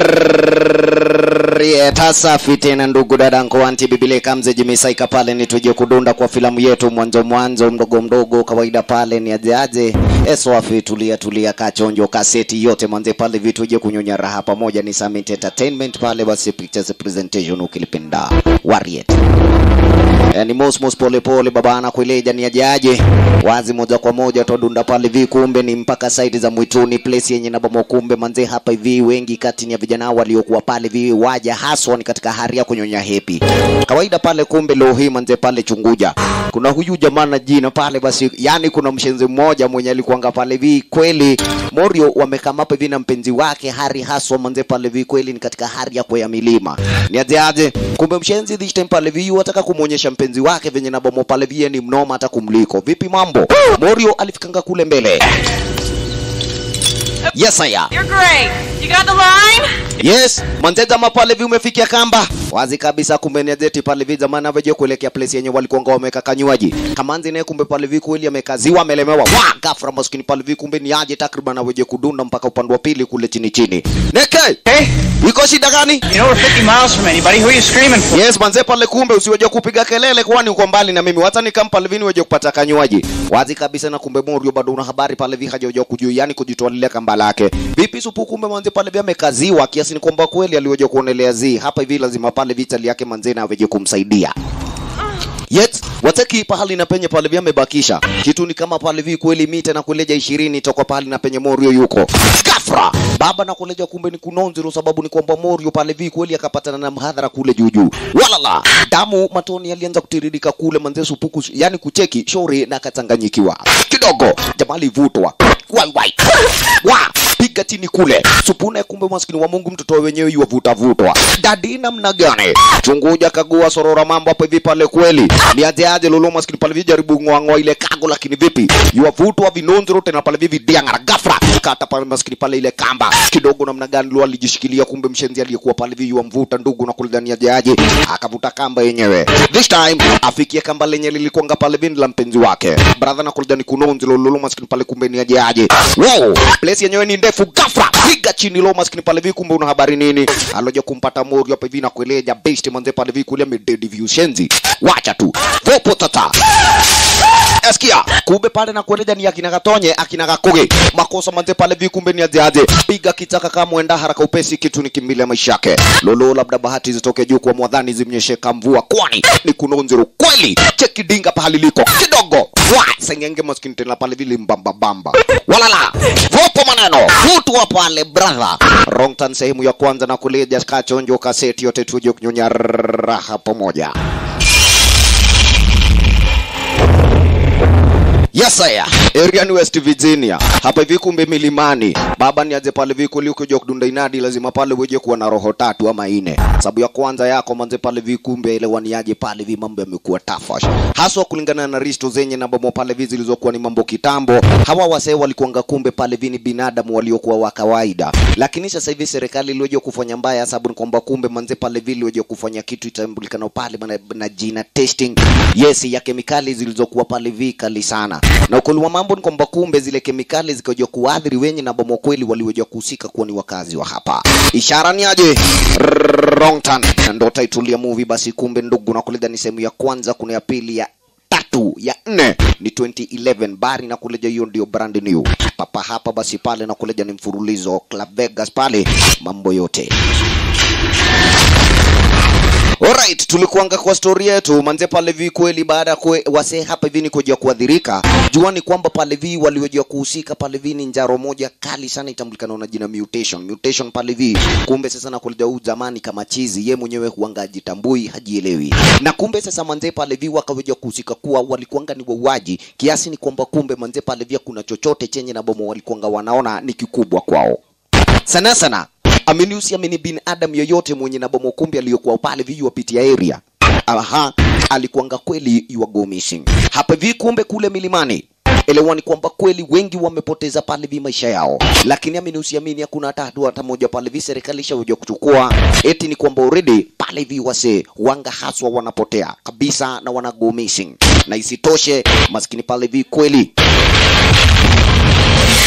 Rieta safi tena ndugu dadangu anti bibile kamze jimisaika pale ni tuje kudunda kwa filamu yetu mwanzo mwanzo mdogo mdogo kawaida pale ni ajaje eswafi tulia tulia kachonjo kaseti yote manze pale vitu je kunyonya raha pamoja ni Summit Entertainment pale basi pictures presentation ukilipenda Wariet yani mos mos pole pole baba anakueleja ni ajaje wazi moja kwa moja todunda pale vi kumbe ni mpaka side za mwituni place yenye nabomo kumbe manze hapa hivi wengi kati ya vijana waliokuwa pale vi waja haswa ni katika hali ya kunyonya hepi kawaida pale kumbe leo hii manze pale chunguja kuna huyu jamaa na jina pale basi yani kuna mshenzi mmoja mwenye alikuanga pale vi kweli Morio wamekama hapa hivi na mpenzi wake Hari haswa manze pale vi kweli ni katika hali ya kwea milima ni aje aje kumbe mshenzi this time pale vi wataka kumuonyesha mpenzi wake venye nabomo pale vi ni mnoma hata kumliko vipi mambo Morio alifikanga kule mbele Yes, aya. You're great. You got the line? Yes, manze jamaa pale vi umefikia kamba. Wazi kabisa kumbe ni jeti pale vi zamani aveje kuelekea place yenye walikuwa wameka kanywaji. Kamanzi naye kumbe pale vi kweli amekaziwa amelemewa. Wa gafra maskini pale vi kumbe ni aje takriban aveje kudunda mpaka upande wa pili kule chini chini. Neke, Hey, iko shida gani? you know we're 50 miles from anybody. Who are you screaming for? Yes, manze pale kumbe usiweje kupiga kelele kwani uko mbali na mimi. Hata nikampa Levini weje kupata kanywaji. Wazi kabisa na kumbe Morio bado una habari pale vi hajaje kujua yani kujitwalia kamba lake. Vipi supu kumbe manze pale vi amekaziwa kiasi ni kwamba kweli aliweje kuonelea zi. Hapa hivi lazima pale vitali yake manze na aweje kumsaidia. Yet wataki pahali na penye pale vya amebakisha kitu ni kama pale vi kweli mita na kuleja ishirini toka pahali na penye Morio yuko gafra baba na kuleja kumbe ni kunonzero sababu ni kwamba Morio pale vi kweli akapatana na mhadhara kule juu juu walala damu matoni yalianza kutiririka kule manze supuku yani kucheki shori na akachanganyikiwa kidogo jamaa alivutwa wai wai wa piga chini kule supuna kumbe maskini wa Mungu mtoto wenyewe yuwavuta vutwa dadi namna gani chunguja kagua sorora mambo hapo hivi pale kweli ni aje aje lolo maskini pale hivi jaribu ngwango ile kago lakini vipi yuwavutwa vinonzero tena pale hivi diangara gafra kata pale maskini pale ile kamba kidogo namna gani lo alijishikilia kumbe mshenzi aliyekuwa pale hivi yuwamvuta ndugu na kulidhania aje aje akavuta kamba yenyewe this time afikie kamba lenye lilikuanga pale hivi la mpenzi wake brother na kulidhani kunonzero lolo maskini pale kumbe ni aje aje wow place yenyewe ni ndefu gafra piga chini lo maskini pale hivi kumbe una habari nini aloja kumpata Morio hapa hivi na kueleja best manze pale hivi kule midedi view shenzi wacha tu vopo tata Eskia, kumbe pale na kueleja ni akina Gatonye, akina Gakuge. Makosa manze pale vi kumbe ni aje aje. Piga kitaka kama mwenda haraka upesi kitu ni kimbilia maisha yake. Lolo labda bahati zitoke juu kwa mwadhani zimnyeshe kamvua kwani ni kunonzero kweli. Cheki dinga pahali liko kidogo. Wa sengenge maskini tena pale vile mbamba bamba. Walala. Vopo maneno. Futu wa pale brother. Wrong turn sehemu ya kwanza na kuleja kachonjo kaseti yote tuje kunyonya raha pamoja. Yes sir. Area ni West Virginia. Hapa hivi kumbe milimani. Baba ni aje pale viko liko kuja kudunda inadi lazima pale weje kuwa na roho tatu ama ine. Sababu ya kwanza yako manze pale vi kumbe ile waniaje pale vi mambo yamekuwa tafash. Haswa kulingana na risto zenye na bomo pale vi zilizokuwa ni mambo kitambo. Hawa wasee walikuanga kumbe pale vi ni binadamu waliokuwa wa kawaida. Lakini sasa hivi serikali iliweje kufanya mbaya sababu ni kwamba kumbe manze pale vi iliweje kufanya kitu itambulikana pale na, na jina testing. Yes ya kemikali zilizokuwa pale vi kali sana na ukweli wa mambo ni kwamba kumbe zile kemikali zikaja kuadhiri wenye na bomo kweli waliweja kuhusika kuwa ni wakazi wa hapa. Ishara ni aje? Wrong turn. Na ndo title ya movie basi kumbe ndugu na kuleda ni sehemu ya kwanza kuna ya pili ya tatu ya nne ni 2011 bari na kuleja hiyo ndio brand new papa hapa basi pale na kuleja ni mfululizo Club Vegas pale mambo yote Alright, tulikuanga kwa story yetu manze pale vi kweli baada ya kwe- wasee hapa hivi ni kuja kuadhirika. Jua ni kwamba pale vi waliojua kuhusika pale vi ni njaro moja kali sana itambulikana na jina mutation. Mutation pale vi. Kumbe sasa nakuleja huu zamani kama chizi ye mwenyewe huanga ajitambui hajielewi. Na kumbe sasa manze pale vi wakaweja kuhusika kuwa walikuanga ni wauaji kiasi ni kwamba kumbe manze pale vi kuna chochote chenye na bomo walikuanga wanaona ni kikubwa kwao sana sana amini usiamini binadamu yoyote mwenye na bomo kumbi aliyokuwa pale vi wapitia area aha alikuanga kweli you are go missing hapa vi kumbe kule milimani elewani kwamba kweli wengi wamepoteza pale vi maisha yao lakini amini usiamini hakuna hata hatua hata moja pale vi serikali ishakuja kuchukua eti ni kwamba already pale vi wase wanga haswa wanapotea kabisa na wana go missing na isitoshe maskini pale vi kweli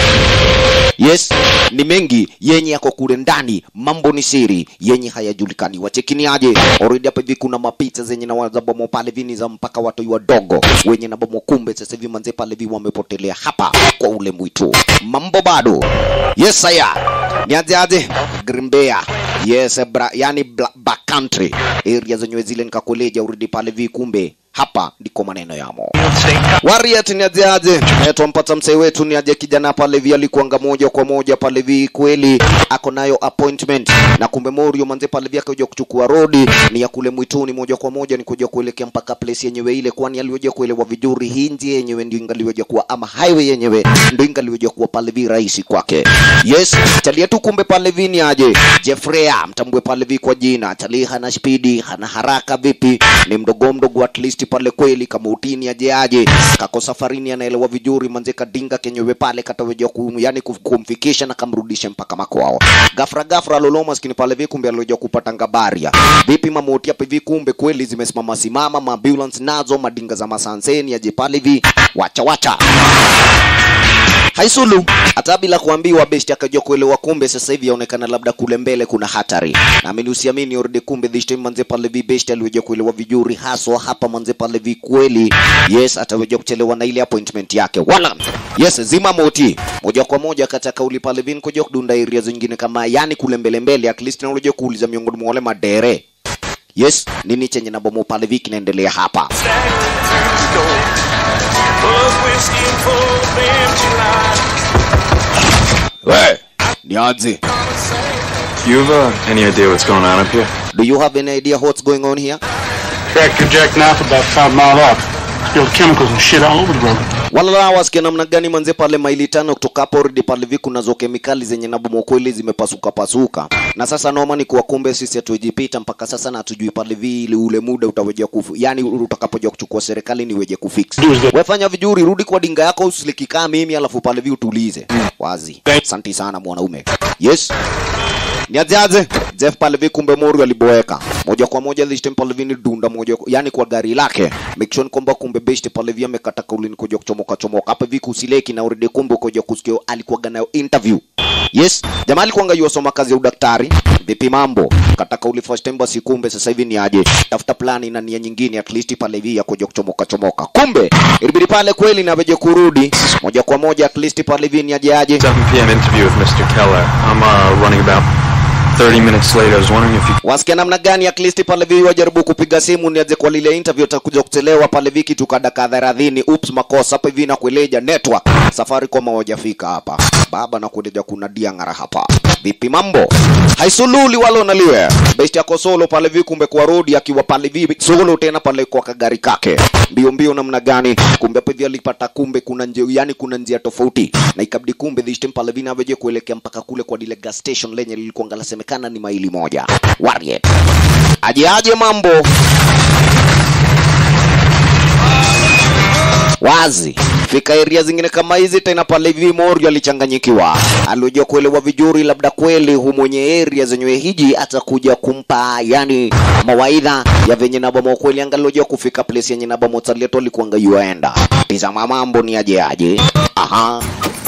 yes ni mengi yenye yako kule ndani mambo ni siri yenye hayajulikani wachekiniaje already hapa hivi kuna mapicha zenye na wazabomo pale vini za mpaka watoi wadogo wenye na bomo kumbe sasa hivi manze pale hivi wamepotelea hapa kwa ule mwitu mambo bado yes haya niaje aje grimbea yes bra, yani bla, back country area zenyewe zile nikakueleja already pale hivi kumbe hapa ndiko maneno yamo Warrior ni aje aje? Eh, twampata msee wetu ni aje kijana pale vi alikuanga moja kwa moja pale vi kweli ako nayo appointment na kumbe Morio manze pale vi akaja kuchukua rodi ni ya kule mwituni moja kwa moja ni kuja kuelekea mpaka place yenyewe ile kwani aliweza kuelewa vizuri hii njia yenyewe ndio ingaliweza kuwa ama highway yenyewe ndio ingaliweza kuwa pale vi rahisi kwake. Yes, chalia tu kumbe pale vi ni aje? Jeffrea mtambue pale vi kwa jina. Chalia hana spidi, hana haraka vipi? Ni mdogo mdogo at least pale kweli kama utini aje aje kako safarini anaelewa vizuri manze kadinga kenyewe pale kataweja ku, yani ku- kumfikisha na kamrudisha mpaka makwao gafra gafra lolo maskini pale vi kumbe alioja kupata ngabaria vipi mamoti hapa hivi kumbe kweli zimesimama simama maambulance nazo madinga za masanseni aje pale vi wacha wacha haisulu hata bila kuambiwa besti akajua kuelewa kumbe sasa hivi yaonekana labda kule mbele kuna hatari naamini usiamini orde kumbe this time manze pale vi besti aliweza kuelewa vizuri haswa hapa manze pale vi kweli yes ataweza kuchelewa na ile appointment yake wala yes zima moti moja kwa moja kata kauli pale vi kuja kudunda area zingine kama yani kule mbele mbele at least naulija kuuliza miongoni mwa wale madere yes nini chenye na bomo pale vi kinaendelea hapa we nianze You have uh, any idea what's going on up here? do you have any idea what's going on here Tractor Jack Knife about five mile off. Spilled chemicals and shit all over the road. walala wasikia namna gani manze pale maili tano kutoka hapo rudi pale viku nazo kemikali zenye na bomo kweli zimepasuka pasuka na sasa noma ni kuwa kumbe sisi hatujipita mpaka sasa na hatujui pale vile ule muda utaweja kufu yani utakapoja kuchukua serikali ni weje kufix wefanya vizuri rudi kwa dinga yako usilikikaa mimi alafu pale vi utulize wazi asante sana mwanaume yes niajaje Jeff Palvi kumbe Mori aliboeka moja kwa moja this time Palvi ni dunda moja yani kwa gari lake make sure kwamba kumbe best Palvi amekata kauli ni kuja kuchomoka chomoka hapa hivi kusileki na uridi kumbe kuja kusikia alikuwa nayo interview yes jamaa alikuwa yosoma kazi ya udaktari vipi mambo kata kauli first time basi kumbe sasa hivi ni aje tafuta plani na nia nyingine at least pale hivi ya kuja kuchomoka chomoka kumbe ilibidi pale kweli na veje kurudi moja kwa moja at least pale hivi ni aje aje 7 p.m. interview with Mr. Keller. I'm uh, running about 30 minutes late. I was wondering if you wasikia namna gani at least pale vi wajaribu kupiga simu niaje kwa lile interview utakuja kuchelewa pale vi kitu ka dakika thelathini ups makosa hapa hivi na kueleja network safari koma hawajafika hapa baba na kueleja kuna diangara hapa vipi mambo haisululi walo naliwe best yako solo pale vi kumbe kwa rodi akiwa pale vi solo tena pale kwa kagari kake mbio mbio namna gani kumbe hapa hivi alipata kumbe kuna njia yani kuna njia tofauti na ikabidi kumbe this time pale vi naweje kuelekea mpaka kule kwa lile gas station lenye lilikuwa ngalasemekana ni maili moja Warrior aje aje mambo wazi fika area zingine kama hizi tena pale hivi Mori alichanganyikiwa alijua kuelewa vizuri labda kweli hu mwenye area zenyewe hiji atakuja kumpa yani mawaidha ya venye na bomo kweli angalojua kufika place yenye na bomo talieto alikuanga yuaenda tizama mambo ni aje aje aha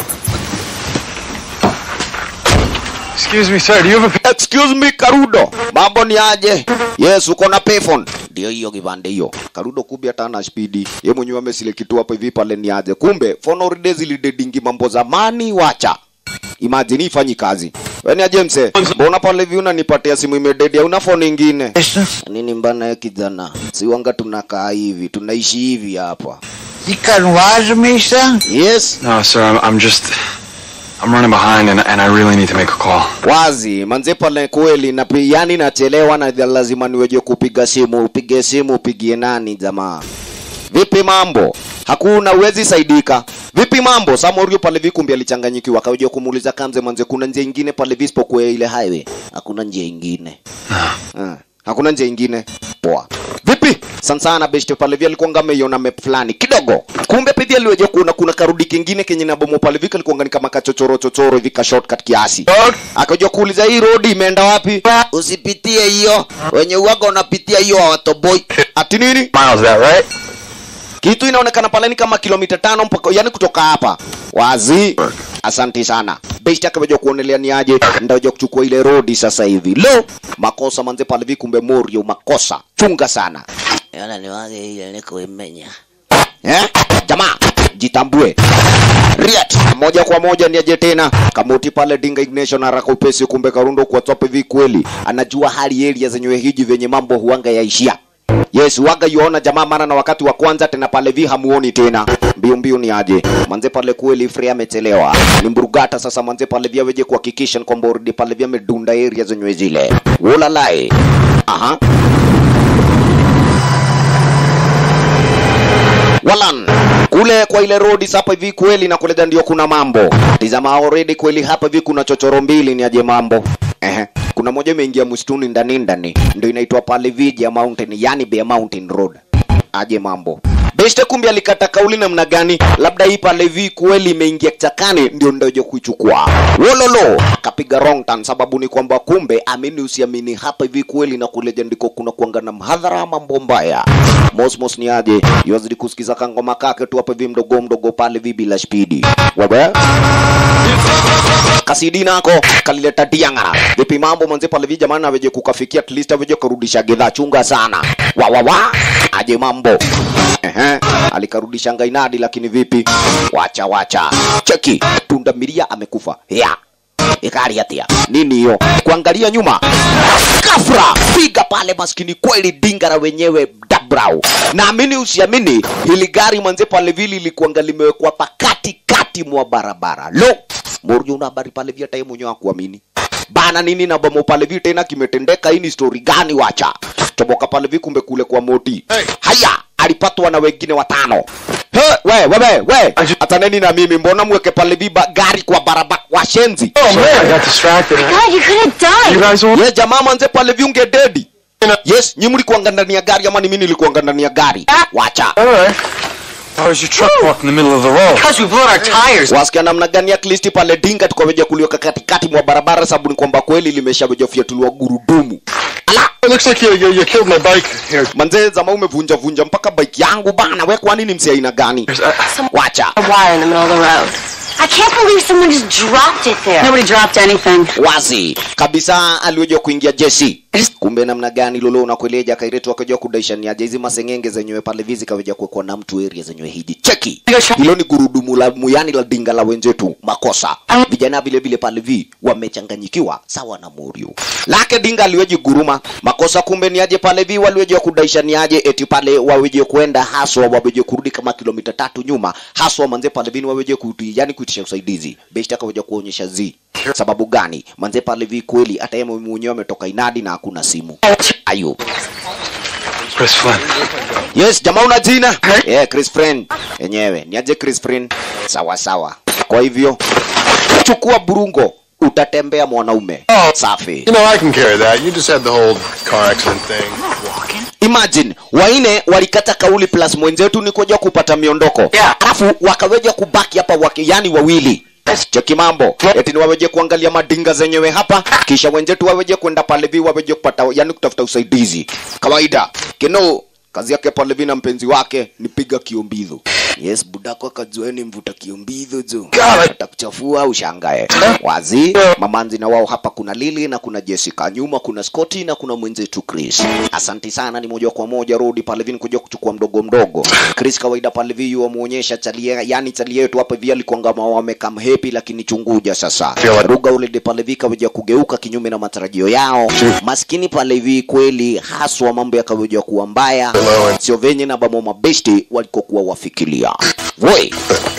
Excuse me, sir. Do you have a excuse me karudo mambo ni aje yes uko na payphone ndio hiyo kipande hiyo karudo kumbe hata ana spidi ye mwenyewe amesile kitu hapo hivi pale ni aje kumbe phone already zilidedingi mambo zamani wacha imagine ifanyi kazi Weni aje mse mbona pale hivi unanipatia simu imededi una phone ingine nini mbana ya kijana siwanga tunakaa hivi tunaishi hivi hapa You couldn't wise me, son? yes No, sir. I'm, I'm just. I'm running behind, and, and I really need to make a call. wazi manze pale kweli na pi- yani nachelewa na lazima niweje kupiga simu upige simu upigie nani jamaa vipi mambo hakuna uwezi saidika vipi mambo samorio pale vikumbi alichanganyikiwa akaweja kumuuliza kamze manze kuna njia ingine pale visipokuwa ile highway hakuna njia ingine Ah, hakuna njia ingine poa vipi sansana beshte pale vile alikuwa ameiona map fulani kidogo kumbe pia aliweje kuona kuna karudi kingine kenye na bomo pale vile alikuwa ni kama kachochoro chochoro hivi ka shortcut kiasi akaja kuuliza hii road imeenda wapi usipitie hiyo wenye uwaga unapitia hiyo hawatoboi ati nini Miles, that right? kitu inaonekana pale ni kama kilomita tano mpaka yani kutoka hapa wazi asanti sana best akaweja kuonelea ni aje ndaja kuchukua ile rodi sasa hivi lo makosa manze pale vi kumbe morio makosa chunga sana Yana niwage ile niko imenya. eh? jamaa jitambue Riat moja kwa moja ni aje tena kamuti pale dinga ignition haraka upesi kumbe karundo kwa top hivi kweli anajua hali area zenyewe hiji venye mambo huanga yaishia Yes, waga yuona jamaa mara na wakati wa kwanza tena pale vi hamuoni tena. Mbio mbio ni aje. Manze pale kweli Frey amechelewa. Ni mburugata sasa manze pale vya weje kuhakikisha kwamba already pale vya medunda area zenyewe zile. Wola lai. Aha. Walan kule kwa ile road hapa hivi kweli na kule ndio kuna mambo. Tizama already kweli hapa hivi kuna chochoro mbili ni aje mambo. Ehe. Kuna moja imeingia msituni ndani ndani. Ndio inaitwa pale Vija Mountain, yani Bear Mountain Road. Aje mambo. Beste kumbe alikata kauli namna gani? Labda hii pale vi kweli imeingia kichakani ndio ndio kuichukua. Wololo akapiga wrong turn sababu ni kwamba kumbe amini usiamini hapa hivi kweli na kule jandiko kuna kuanga na mhadhara mambo mbaya. Mosmos ni aje? Yozidi kusikiza kangoma kake tu hapa hivi mdogo mdogo pale vi bila spidi. Wewe kasidi nako kalileta diangara vipi mambo manze pale vi jamani aweje kukafikia at least aweje kurudisha gedha chunga sana wa wa wa aje mambo Ehe, alikarudisha ngainadi lakini vipi wacha wacha cheki punda miria amekufa ya ikari atia nini hiyo kuangalia nyuma kafra piga pale maskini kweli dingara wenyewe dabrau naamini usiamini hili gari manze pale vili ilikuanga limewekwa pakati kati mwa barabara lo Murju una habari pale vya time mwenyewe akuamini bana nini na bomo pale vi tena kimetendeka hii ni story gani wacha toboka pale vi kumbe kule kwa moti haya alipatwa na wengine watano He, we wewe we hata nini na mimi mbona mweke pale viba gari kwa barabara washenzi Oh man, I got distracted. God, you could have died. You guys all ye jamaa manze pale viunge dedi yes nyi mlikuanga ndani ya gari ama ni mimi nilikuanga ndani ya gari wacha Alright. Why was your truck parked in the middle of the road? Because we blew out our tires. wasikia namna gani at least pale dinga tukaweja kuliweka katikati mwa barabara sababu ni kwamba kweli limeshaweja fiatuliwa gurudumu ala It looks like you, you, you killed my bike here. manze zama umevunja vunja mpaka bike yangu bana we kwa nini msi aina gani wacha A wire in the middle of the road. I can't believe someone just dropped it there. Nobody dropped anything. wazi kabisa aliweja kuingia jeshi kumbe namna gani lolo unakueleja kairetu akaja kudaishania hizi masengenge zenyewe pale vizi kaweja kuwekwa na mtu area zenyewe hiji cheki hilo ni gurudumu la muyani la dinga la wenzetu makosa vijana vile vile pale vi wamechanganyikiwa sawa na murio lake dinga aliweji guruma makosa kumbe ni aje pale vi waliweje kudaisha ni aje eti pale waweje kwenda haswa waweje kurudi kama kilomita tatu nyuma haswa manze pale vini waweje kuti yani kuitisha usaidizi beshta akaweja kuonyesha zi sababu gani manze pale vi kweli hata yeye mwenyewe ametoka inadi na hakuna simu ayo Chris Flynn. yes jamaa una jina yeah, chris friend yenyewe niaje chris friend sawa sawa kwa hivyo chukua burungo utatembea mwanaume safi You know, I can carry that. You just had the whole car accident thing. imagine waine walikata kauli plus mwenzetu ni kuja kupata miondoko Yeah. alafu wakaweja kubaki hapa wake yani wawili cheki mambo eti ni waweje kuangalia madinga zenyewe hapa kisha wenzetu waweje kwenda pale vi waweje kupata yani kutafuta usaidizi kawaida kino kazi yake pale vi na mpenzi wake ni piga kiombidho yes budako akajueni mvuta kiombidho jo atakuchafua ushangae wazi mamanzi na wao hapa kuna lili na kuna jessica nyuma kuna scotty na kuna mwenzetu chris asanti sana ni moja kwa moja rodi pale vi kuja kuchukua mdogo mdogo chris kawaida pale vi wamuonyesha chalie yani chalie yetu hapa vi alikuanga wamekam happy lakini chunguja sasa ruga ule de pale vi kaweja kugeuka kinyume na matarajio yao maskini pale vi kweli haswa mambo yakaweja kuwa mbaya sio venye na bamo mabesti walikokuwa wafikiria Woi.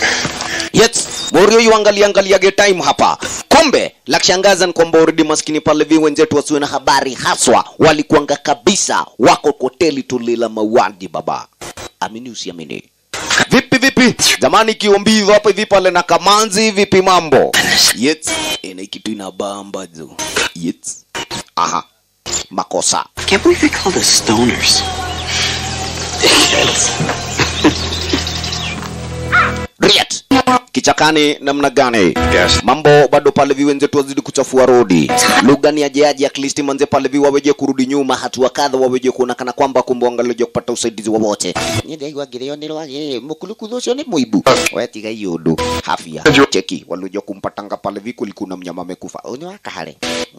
Yes, Morio yuangalia angaliage time hapa. Kumbe la kushangaza ni kwamba already maskini pale vi wenzetu wasiwe na habari haswa walikuanga kabisa wako hoteli tulila mauaji baba. Amini usiamini. Vipi vipi? Zamani kiombizo hapa hivi pale na kamanzi vipi mambo? Yes, ina kitu inabamba jo. Yes. Aha. Makosa. Can't believe they called us stoners. Riet. kichakani namna gani Yes. mambo bado pale vi wenzetu wazidi kuchafua rodi lugha ni ajeaji at least manze pale vi waweje kurudi nyuma hatua kadha waweje kuonekana kwamba kumbe wangaloje kupata usaidizi wowote nidaiwagirio nirwagi mukulukuthu ucio ni muibu wetiga iundu hafia cheki walioja kumpatanga pale vi kulikuwa na mnyama amekufa ni wakahare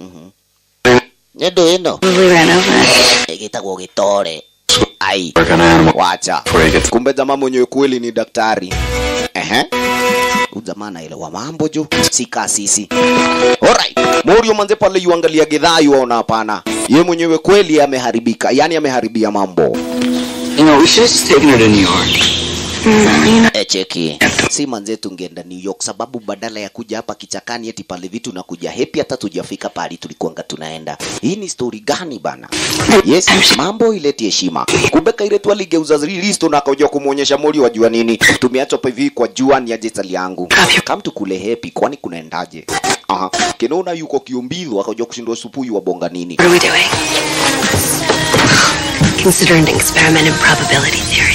nĩndũ ĩno We ran over it. ĩgĩtagwo gĩtore ai Work on animal wacha before you get to kumbe jamaa mwenyewe kweli ni daktari ehe huyu jamaa anaelewa mambo jo si kasisi alright morio manze pale yuangalia gidhaa yuaona hapana ye mwenyewe kweli ameharibika yani ameharibia mambo You know, we should have just taken her to New York. echeki si manze tungeenda new york sababu badala ya kuja hapa kichakani eti pale vitu na kuja hepi hata tujafika pali tulikuanga tunaenda hii ni story gani bana yes mambo ileti heshima kumbe kairetu aligeuza listo na akaja kumwonyesha mori wajua nini tumeachwa pa hivi kwa jua ni aje tali yangu kam tukule hepi kwani kunaendaje aha kinona yuko kiumbidho akaja kushindwa supuyu wa bonga nini What are we doing? Consider an experiment in probability theory.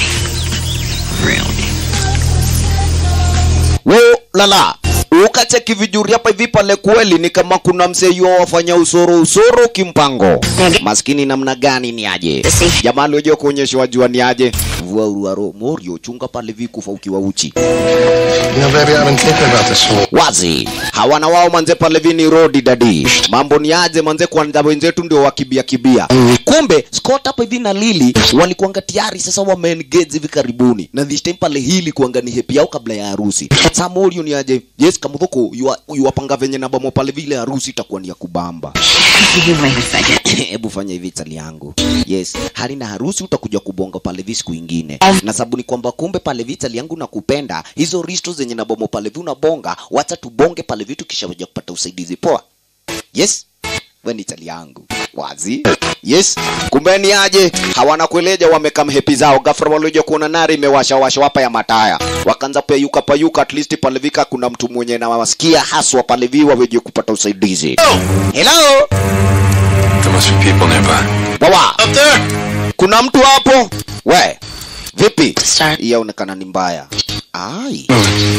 wo lala ukacheki vijuri hapa hivi pale kweli ni kama kuna msee wafanya usoro usoro kimpango maskini namna gani ni aje jamaa alioja kuonyeshwa jua ni aje vua uruaro morio chunga pale vikufa ukiwa uchi You know, baby, I've been thinking about this whole. wazi hawana wao manze pale vini rodi dadi mambo ni aje manze kwanza wenzetu ndio wakibia kibia kumbe Scott hapa hivi na Lili walikuanga tayari sasa wameengage hivi karibuni na this time pale hili kuanga ni happy yao kabla ya harusi Samuel ni aje yes kamudhuko yuwapanga venye na bomo pale vile harusi itakuwa ni ya kubamba hebu fanya hivi tali yangu yes hali na harusi utakuja kubonga pale vi siku ingine na sababu ni kwamba kumbe pale vi tali yangu nakupenda hizo risto zenye na bomo pale vi unabonga wacha tubonge pale vitu kisha waja kupata usaidizi poa yes we ni tali yangu wazi yes kumbe ni aje hawana kueleja wamekam hepi zao gafra walioja kuona nari imewasha washa wapa ya mataya wakaanza payuka payuka at least pale vika kuna mtu mwenye na wasikia haswa pale vi waweje kupata usaidizi hello There must be people nearby. Wawa. Kuna mtu hapo? We. Vipi? Start. Hii yaonekana ni mbaya. Ai.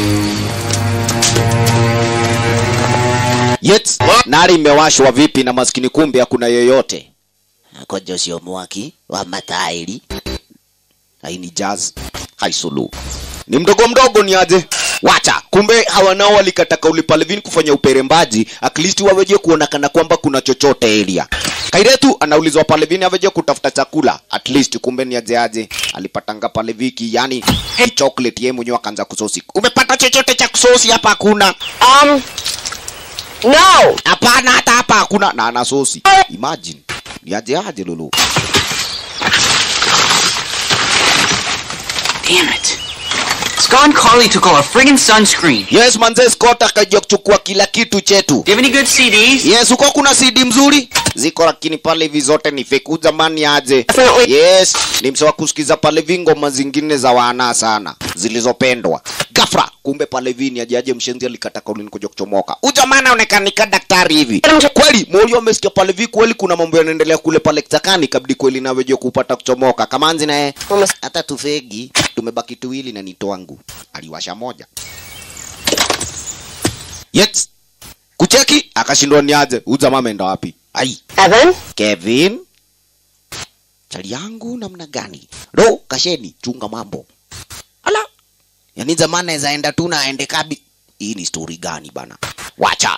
Yet, nari imewashwa vipi na maskini kumbe hakuna yoyote. Akojo sio mwaki wa matairi. Hai ni jazz. Hai sulu. Ni mdogo mdogo ni aje? Wacha. Kumbe hawa nao walikata kauli pale vini kufanya uperembaji, at least waweje kuonekana kwamba kuna chochote area. Kairetu anaulizwa pale vini aweje kutafuta chakula, at least kumbe ni aje aje. Alipatanga pale viki, yani chocolate yeye mwenyewe akaanza kusosi. Umepata chochote cha kusosi hapa hakuna? Um, no. Hapana, hata hapa hakuna na ana sosi. Imagine. Ni aje aje lulu. Damn it. Scott and Carly took all our friggin' sunscreen. Yes, manze Scott akaja kuchukua kila kitu chetu. Do you have any good CDs? Yes, uko kuna CD mzuri ziko, lakini pale hivi zote ni fake. Huyu Jamani aje? Yes, ni msewa kusikiza pale hivi ngoma zingine za wana sana zilizopendwa. Gafra, kumbe pale hivi ni aje aje mshenzi alikata kauli nikuja kuchomoka. Huyu jamaa anaonekana ka daktari hivi. Kweli, Morio amesikia pale hivi kweli kuna mambo yanaendelea kule pale kitakani kabdi kweli na wewe kupata kuchomoka. Kamanzi naye hata tufegi tumebaki tuwili na nitwangu. Aliwasha moja. Yes. Kucheki akashindwa ni aje. Huyu jamaa ameenda wapi? Ai, Evan? Kevin. Chali yangu namna gani? Ro, kasheni, chunga mambo. Ala. Yaani jamaa anaweza enda tu na aende kabi. Hii ni story gani bana? Wacha.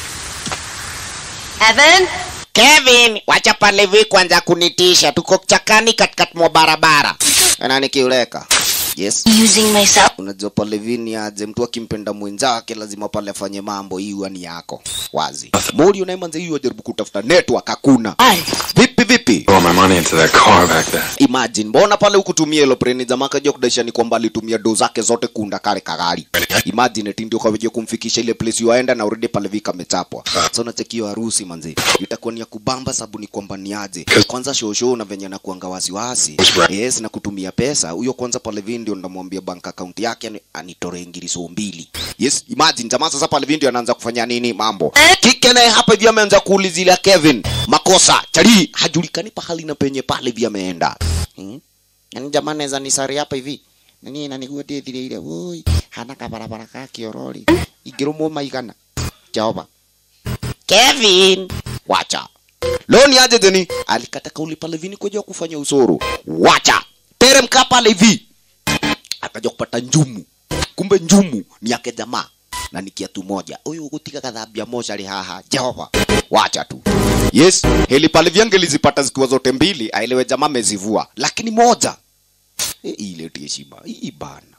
Evan? Kevin, wacha pale hivi kwanza kunitisha. Tuko chakani katikati mwa barabara. Na nikiuleka. Yes. Using myself. Unajua pale vini aje mtu akimpenda mwenzake lazima pale afanye mambo hiyo ni yako. Wazi. Mori unaye manze hiyo ajaribu kutafuta network hakuna. Vipi vipi? Throw all my money into that car back there. Imagine, mbona pale ukutumia hilo preni jamaa kaja kudaisha ni kwamba alitumia do zake zote kuunda kale kagari. Imagine eti ndio kaweje kumfikisha ile place yuaenda na urudi pale vika amechapwa. So unachekio harusi manze. Itakuwa ni ya kubamba sababu ni kwamba ni aje. Kwanza show show na venye na kuanga wasiwasi. Yes, na kutumia pesa. Huyo kwanza pale vini ndio ndamwambia bank account yake ani- anitore ngiriso mbili. Yes, imagine jamaa sasa pale vini ndio anaanza kufanya nini mambo. Kike naye hapa hivi ameanza kuulizia Kevin makosa. Chali hajulikani pahali na penye pale hivi ameenda. Hmm? Yaani jamaa anaweza nisari hapa hivi. nini na niguo ndĩthireire woi hana kabarabara ka kĩorori ingĩrũmwo maigana jehova Kevin wacha leo ni aje teni alikata kauli pale vini kuja kufanya usoro wacha teremka pale hivi akaja kupata njumu kumbe njumu ni yake jamaa na ni kiatu moja huyu gutiga kathambia moja ri haha jehova wacha tu yes heli pale vyange lizipata zikiwa zote mbili aelewe jamaa amezivua lakini moja e, ile heshima hii bana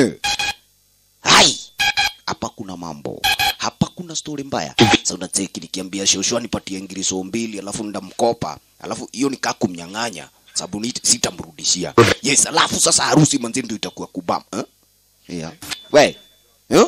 hai hapa kuna mambo hapa kuna stori mbaya sasa unacheki nikiambia shosho anipatie ngiriso mbili alafu ndamkopa alafu hiyo nikaa kumnyang'anya sababu ni- sitamrudishia yes alafu sasa harusi manzi ndio itakuwa kubam eh? yeah. we eh?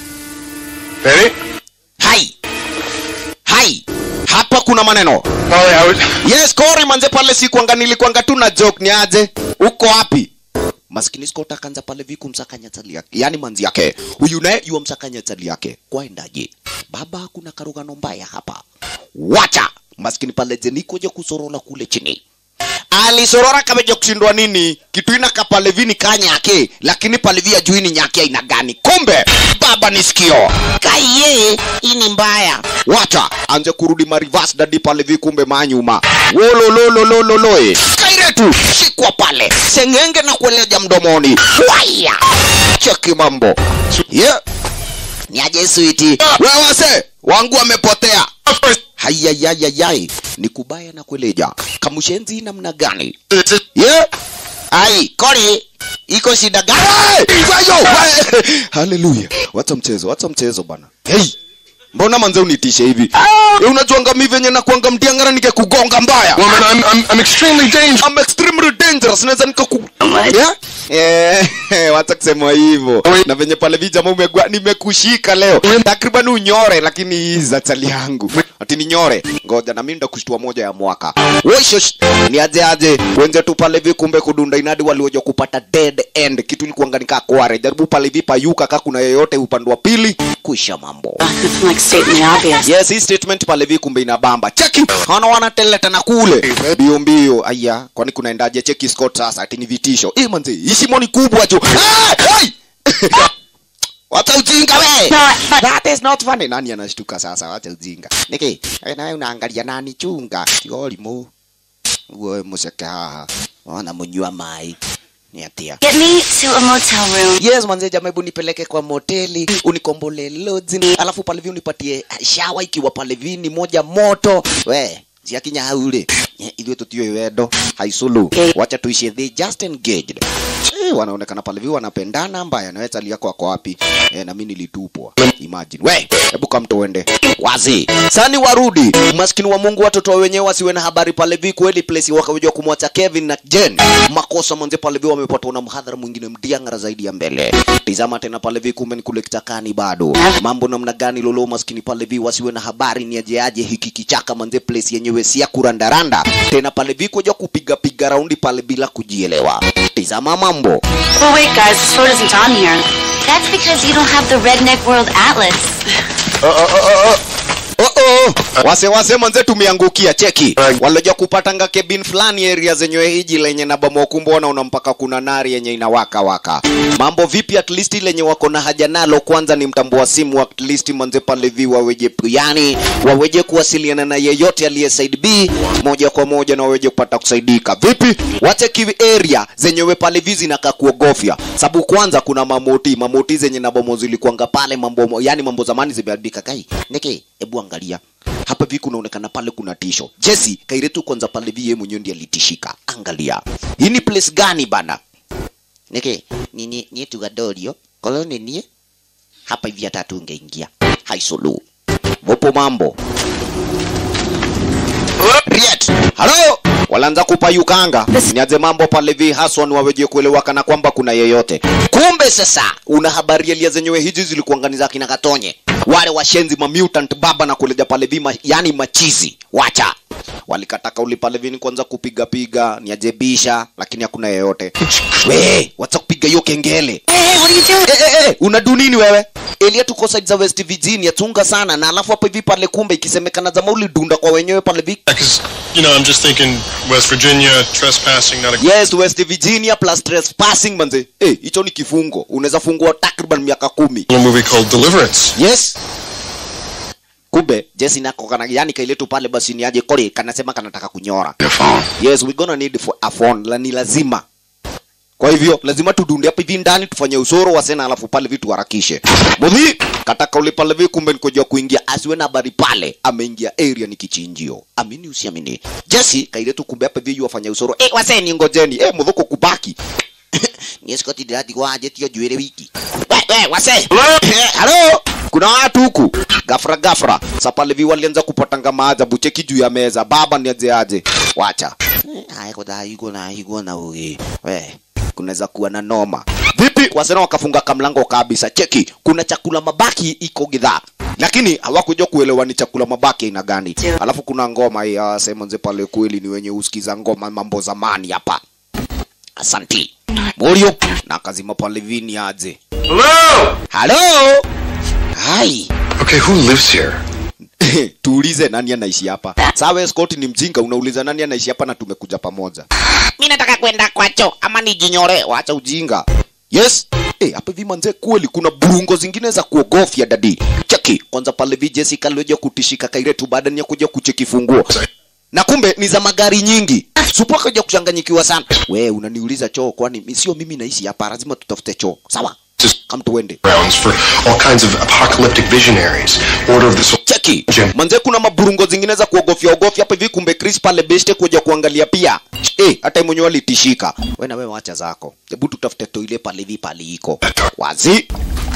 Ready? hai hai hapa kuna maneno Sorry, I was. yes kori manze pale sikuanga nilikuanga tu na joke ni aje uko wapi maskini skota kanza pale viku msakanya tali yake yani manzi yake huyu naye yuwa msakanya tali yake kwaendaje baba hakuna karugano mbaya hapa wacha maskini pale jenikoje kusorola kule chini alisorora kameja kushindwa nini kitu ina kapalevini kanyake lakini palevi ajui ni nyake aina gani kumbe baba ni sikio kaiye hii ni mbaya wacha anze kurudi marivas dadi palevi kumbe manyuma wololololololoe kairetu shikwa pale sengenge na kueleja mdomoni waya cheki mambo yeah. ni aje switi wewase wangu wamepotea hayayayayai ni kubaya na kueleja kamushenzi namna gani yeah. ai kori iko shida gani Wayo, wa- haleluya wacha mchezo wacha mchezo bana hey mbona manze unitishe hivi Eh, unajuanga mi venye nakuanga mdiangara nikekugonga mbaya Woman, I'm, I'm, I'm extremely dangerous. I'm extremely dangerous naweza nikaku yeah? Eh, wacha kusema hivyo na venye pale vijama umegua nimekushika leo takriban unyore lakini hii za chali yangu ati ni nyore ngoja na mimi ndakushtua moja ya mwaka Woishosh, ni aje aje wenzetu pale vi kumbe kudunda inadi walioja kupata dead end kitu ilikuanga nikaa kware jaribu pale vi payuka ka kuna yeyote upande wa pili kuisha mambo It's like stating the obvious. yes hii statement pale vi kumbe inabamba cheki hana wanateleta na kule mbio mbio aya kwani kunaendaje cheki scott sasa ati ni vitisho eh manze hii shimo ni kubwa tu Ah, hey! wacha ujinga we No, but that is not funny nani anashtuka sasa wacha ujinga niki eh, nawe unaangalia nani chunga kiolimu uwe museke haha ona munywa mai ni atia get me to a motel room. yes manze jamaa hebu nipeleke kwa moteli unikombolee lodzi alafu pale vi unipatie shawa ikiwa pale vini moja moto we ziakinya haure ithuĩ tũtiũĩ wendo haiculu wacha tuishi they just engaged Eh, wanaonekana pale vi wanapendana mbaya nawe chali yako ako wapi eh, na mimi nilitupwa imagine we hebu kamtoende wazi sani warudi maskini wa mungu watoto wa wenyewe wasiwe na habari pale vi kweli place wakawejwa kumwacha kevin na jen makosa manze pale vi wamepatwa na mhadhara mwingine mdiangara zaidi ya mbele tizama tena pale vi kumbe ni kule kichakani bado mambo namna gani lolo maskini pale vi wasiwe na habari ni ajeaje hiki kichaka manze place yenyewe si ya kurandaranda tena pale vi kuja kupiga piga raundi pale bila kujielewa tizama mambo Well, wait, guys, this road isn't on here. That's because you don't have the Redneck World Atlas. Oh, oh. wase wase manze tumeangukia cheki waloja kupatanga kebin fulani area zenyewe hiji lenye na bamokumbo wanaona mpaka kuna nari yenye inawaka waka mambo vipi at least lenye wako na haja nalo kwanza ni mtambo wa simu at least manze pale vi waweje yani waweje kuwasiliana na yeyote aliye side B moja kwa moja na waweje kupata kusaidika vipi wacheki area zenyewe pale vi zinakaa kuogofya sababu kwanza kuna mamoti mamoti zenye na bomo zilikuanga pale mambo yani mambo zamani zimeharibika kai niki hebu angalia hapa vi kunaonekana pale kuna tisho jesi kairetu kwanza pale vi yeye mwenyewe ndiye alitishika angalia hii ni place gani bana niki nini nie tugadorio kolo ni nie hapa hivi hata tungeingia haisulu vopo mambo Riet. halo walaanza kupayukanga niaze mambo pale vi haswa ni waweje kuelewa kana kwamba kuna yeyote kumbe sasa una habari elia zenyewe hizi zilikuanganiza kina katonye wale washenzi ma mutant baba na kuleja pale vi ma, yani machizi wacha walikata kauli pale vini kwanza kupiga piga niajebisha lakini hakuna yeyote we wacha kupiga hiyo kengele Hey, what are you doing? Eh, eh, eh, unadu nini wewe elia tuko side za west virginia chunga sana na alafu hapa hivi pale kumbe ikisemekana zama ulidunda kwa wenyewe pale vi Because, you know, I'm just thinking West Virginia, trespassing, not a yes west virginia plus trespassing manze eh hicho ni kifungo unaweza fungua takriban miaka kumi little movie called Deliverance. yes kumbe jesi nako kana yani kailetu pale basi ni aje kore kanasema kanataka kunyora yes we gonna need for a phone la ni lazima kwa hivyo lazima tudunde hapa hivi ndani tufanye usoro wa sena alafu pale vitu harakishe mudhi kataka ule pale vi kumbe nikojua kuingia asiwe na habari pale ameingia area ni kichinjio amini usiamini jesi kailetu kumbe hapa hivi wafanya usoro eh waseni ngojeni eh mudhuko kubaki Nieskoti dirati kwa aje tio juere wiki. we, we, wase halo kuna watu huku gafra gafra sapalevi walianza kupatanga maajabu cheki juu ya meza baba ni aje aje wacha Haya kwa da yuko na yuko na uge. we kunaweza kuwa na noma vipi wasena wakafunga kamlango kabisa cheki kuna chakula mabaki iko gidhaa lakini hawakuja kuelewa ni chakula mabaki aina gani alafu kuna ngoma hii ah, sehemu nze pale kweli ni wenye usikiza ngoma mambo zamani hapa asanti morio na akazima pale vini aje halo hai Okay, who lives here? tuulize nani anaishi hapa sawa Scott ni mjinga unauliza nani anaishi hapa na tumekuja pamoja Mimi nataka kwenda kwacho ama nijinyore. wacha ujinga yes Eh, hapa hivi manze kweli kuna burungo zingine za kuogofya dadi cheki kwanza pale vi Jessica alioja kutishika kairetu baada ya kuja kucheki funguo na kumbe ni za magari nyingi supo kaja kuchanganyikiwa sana we unaniuliza choo kwani mi- sio mimi naishi hapa lazima tutafute choo sawa kam tuende Grounds for all kinds of apocalyptic visionaries. Order of the Soul. cheki manze kuna maburungo zingine za kuogofya ogofya hapa hivi kumbe Chris pale beste kuja kuangalia pia eh hata mwenyewe alitishika wewe na wewe wacha zako hebu tutafute toile pale hivi pale iko wazi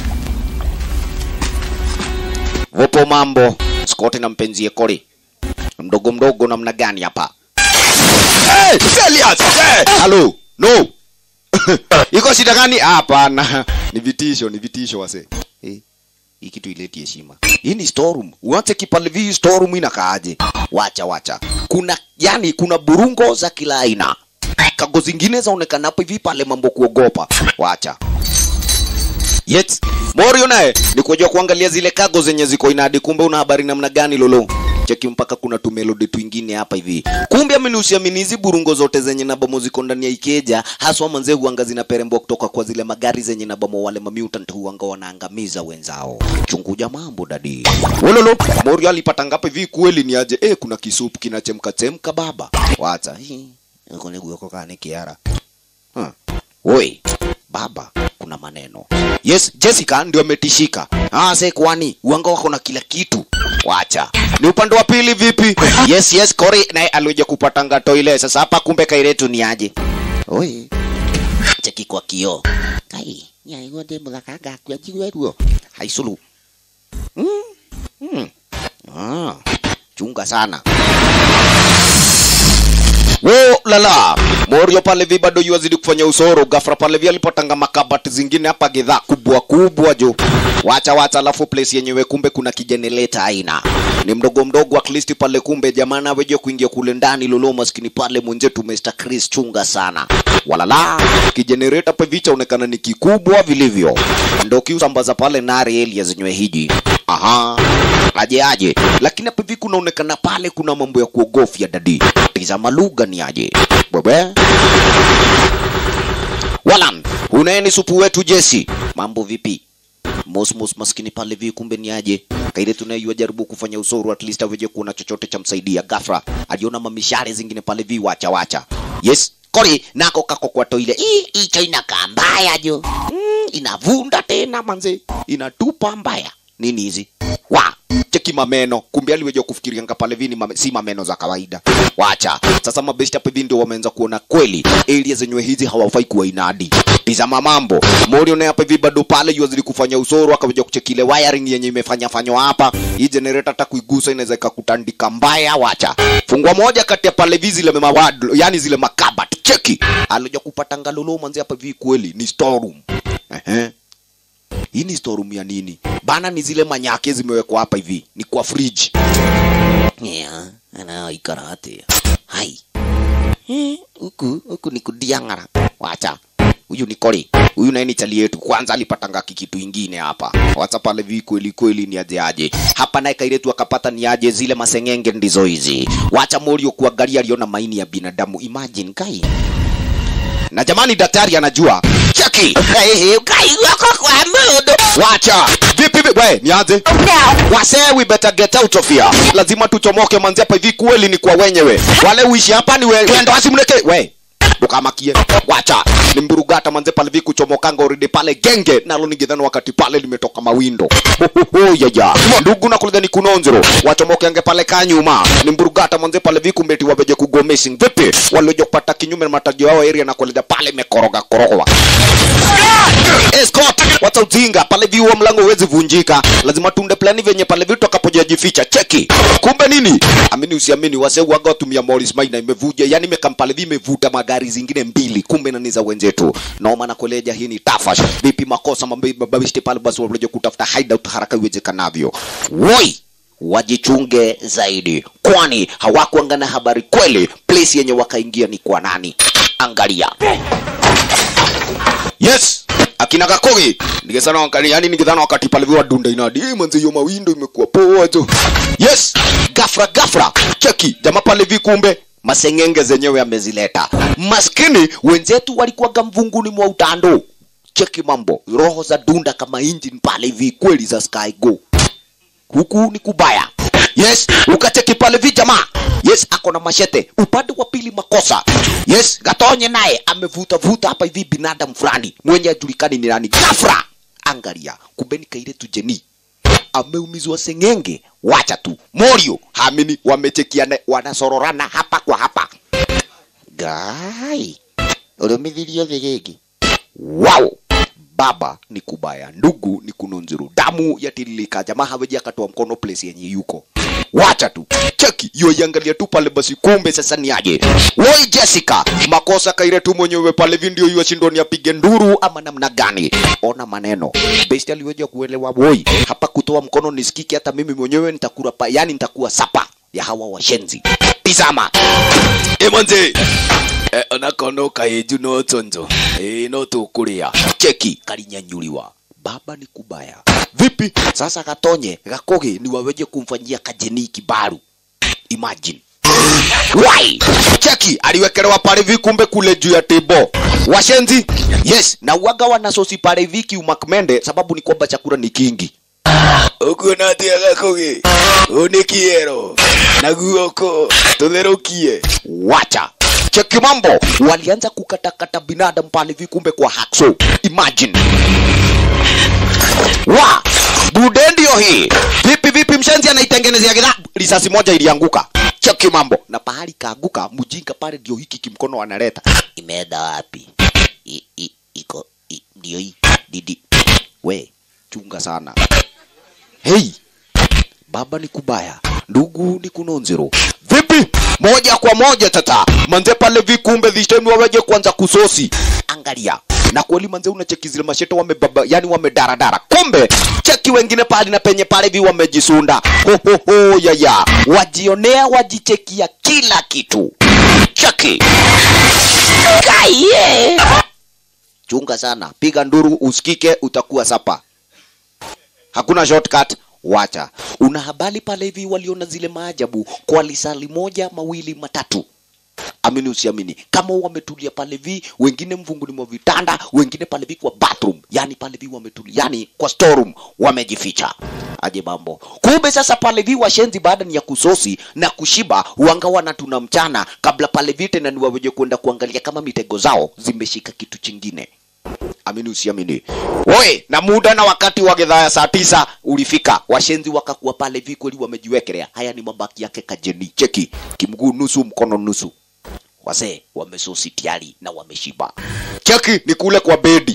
Vopo mambo Scott na mpenzi Kori mdogo mdogo namna gani hapa hey, Elias hey, halo no iko shida gani hapana ni vitisho ni vitisho wase eh hii kitu ileti heshima. Hii ni storeroom. Uache kipale vi storeroom inakaaje? Wacha wacha. Kuna yani kuna burungo za kila aina. Kago zingine zaonekana hapo hivi pale mambo kuogopa. Wacha. Yet Morio naye ni kujua kuangalia zile kago zenye ziko inadi, kumbe una habari namna gani lolo? Cheki mpaka kuna tumelodi twingine hapa hivi. Kumbe amini usiamini hizi burungo zote zenye na bomo ziko ndani ya Ikeja, haswa manze huanga zinaperembwa kutoka kwa zile magari zenye na bomo wale mamutant huanga wanaangamiza wenzao. Chunguja mambo dadi. Wololo, Morio alipata ngapi hivi kweli ni aje? Eh, kuna kisupu kinachemka chemka baba. Wacha. Hii. Uko ni guoko kani kiara. Huh. Oi, baba, kuna maneno. Yes, Jessica ndio ametishika. Ah, se kwani uanga wako na kila kitu. Wacha. Ni upande wa pili vipi? Yes, yes, Cory naye alikuja kupata ngato ile. Sasa hapa kumbe kairetu ni aje? Oi. Cheki kwa kioo. Kai, nya igo de mulaka ga kwa jiwe ruo. Haisulu. Mm. Mm. Ah, chunga sana. Wo lala. Morio pale vi bado yuazidi kufanya usoro. Gafra pale vi alipotanga makabati zingine hapa gedha kubwa kubwa jo. Wacha wacha, alafu place yenyewe kumbe kuna kijenereta aina ni mdogo mdogo, at least pale kumbe jamani aweje kuingia kule ndani lolo maskini pale mwenzetu Mr. Chris chunga sana. Walala kijenereta pa vicha onekana ni kikubwa vilivyo, ndio kiusambaza pale nari elia zenyewe hiji. Aha, aje aje, lakini hapa hivi kunaonekana pale kuna mambo ya kuogofya dadi. Tizama lugha ni aje bwebwe Walan, unaeni supu wetu Jesse. Mambo vipi? Mosmos maskini pale vi kumbe ni aje? Kaile tunayua jaribu kufanya usoro at least aweje kuona chochote cha msaidia. Gafra aliona mamishare zingine pale vi wacha wacha. Yes, Kori nako kako kwa toile. Ii, hicho inakaa mbaya jo. Mm, inavunda tena manze. Inatupa mbaya. Nini hizi? Wa, cheki mameno. Kumbe aliweja kufikiria nga pale vini mame, si mameno za kawaida. Wacha. Sasa mabesti hapa hivi ndio wameanza kuona kweli area zenyewe hizi hawafai kuwa inadi. Tizama mambo. Morio naye hapa hivi bado pale yuazidi kufanya usoro akaweja kucheki ile wiring yenye imefanya fanywa hapa. Hii generator hata kuigusa inaweza ikakutandika mbaya. Wacha. Fungua moja kati ya pale vizi zile mawad, yani zile makabati. Cheki. Alija kupata ngalolo manzi hapa hivi kweli ni storeroom. Ehe. Hii ni storeroom ya nini? Bana ni zile manyake zimewekwa hapa hivi. Ni kwa fridge. Yeah, ana ikarate. Hai. Eh, huku huku ni kudiangara. Wacha. huyu ni Koli, huyu naye ni chali yetu. Kwanza alipatanga kikitu ingine hapa, wacha pale vi kweli kweli ni aje aje hapa, naye kairetu akapata ni aje, zile masengenge ndizo hizi. Wacha Morio kuangalia, aliona maini ya binadamu. Imagine kai na jamani, daktari anajua cheki kai wako kwa mudo. Wacha vipi vipi, we nianze Wasee, we better get out of here. Lazima tuchomoke manzi hapa hivi, kweli ni kwa wenyewe. Wale uishi hapa ni we, wendo asimleke we ukamakie wacha ni mburugata manze pale viku chomokanga already pale genge nalo ningedhani wakati pale limetoka mawindo yaya ndugu na kulidhani kunonzero wachomokenge pale kanyuma ni mburugata manze pale viku mbeti wabeje kugomesi vipi walioje kupata kinyume na matajio yao area na kulida pale imekoroga korogwa escort wacha ujinga pale vi huo mlango huwezi vunjika lazima tunde plani venye pale vitu akapojajificha cheki kumbe nini amini usiamini wase waga watumia Morris Maina imevuja yani imekampale vi imevuta magari zingine mbili kumbe na ni za wenzetu naoma na kueleja hii ni tafash vipi makosa mambe mababishte pale basi waleje kutafuta hideout haraka iwezekanavyo woi wajichunge zaidi kwani hawakuangana habari kweli place yenye wakaingia ni kwa nani angalia yes akina kakogi ningesana wakati yani ningedhana wakati pale viwa dunda inadi eh manzi hiyo mawindo imekuwa poa tu yes gafra gafra cheki jamaa pale vi kumbe masengenge zenyewe amezileta maskini wenzetu walikuwaga mvunguni mwa utando cheki mambo roho za dunda kama engine pale hivi kweli za sky go huku ni kubaya yes ukacheki pale vi jamaa yes ako na mashete upande wa pili makosa yes gatonye naye amevuta vuta hapa hivi binadamu fulani mwenye ajulikani ni nani gafra angalia kumbeni kaire tujeni ameumizwa sengenge wacha tu morio hamini wamechekiana wanasororana hapa kwa hapa Gai. Uliumithirio thĩ gĩkĩ. wow baba ni kubaya ndugu ni kununzuru damu yatiririka jamaa haweji akatoa mkono place yenye yuko wacha tu cheki yoiangalia tu pale basi kumbe sasa ni aje woi jessica makosa kaire tu mwenyewe pale vindio yuwa shindoni apige nduru ama namna gani ona maneno best aliweja kuelewa woi hapa kutoa mkono nisikike hata mimi mwenyewe nitakura pa yani nitakuwa sapa ya hawa washenzi tizama emanze Eh, onakono kaeju no tonzo eh, no tukuria cheki kalinyanyuliwa baba ni kubaya vipi sasa katonye gakoge ni waweje kumfanyia kajeni kibaru imagine why cheki aliwekelewa pale hivi kumbe kule juu ya tebo washenzi yes na uaga wana sosi pale hivi kiumakmende sababu ni kwamba chakula ni kingi ukuona atia gakoge unikiero na guoko tutherukie wacha cheki mambo walianza kukatakata binadamu pale hivi kumbe kwa hakso imagine wa bude ndio hii vipi vipi mshenzi anaitengenezea gidha risasi moja ilianguka cheki mambo na pahali kaanguka mjinga pale ndio hiki kimkono analeta Imeenda wapi? I, i, iko i, ndio hii. didi we chunga sana hei baba ni kubaya ndugu ni kunonzero vipi moja kwa moja tata manze pale vikumbe dhishemi waweje kwanza kusosi angalia na kweli manze unacheki zile masheto wamebaba yani wamedaradara kumbe cheki wengine pale na penye pale vi wamejisunda hohoho yaya wajionea wajichekia kila kitu cheki Kaye. chunga sana piga nduru usikike utakuwa sapa hakuna shortcut wacha una habari pale hivi waliona zile maajabu kwa lisali moja mawili matatu amini usiamini kama wametulia pale vi wengine mvunguni mwa vitanda wengine pale vi kwa bathroom yani pale vi wametulia yani kwa storeroom wamejificha aje mambo kumbe sasa pale vi washenzi baada ni ya kusosi na kushiba wangawa na tuna mchana kabla pale vi tena ni waweje kwenda kuangalia kama mitego zao zimeshika kitu chingine amini usiamini oe na muda na wakati wa gedhaa ya saa tisa ulifika washenzi wakakuwa pale vikweli wamejiwekelea haya ni mabaki yake kajeni cheki kimguu nusu mkono nusu wazee wamesosi tiari na wameshiba cheki ni kule kwa bedi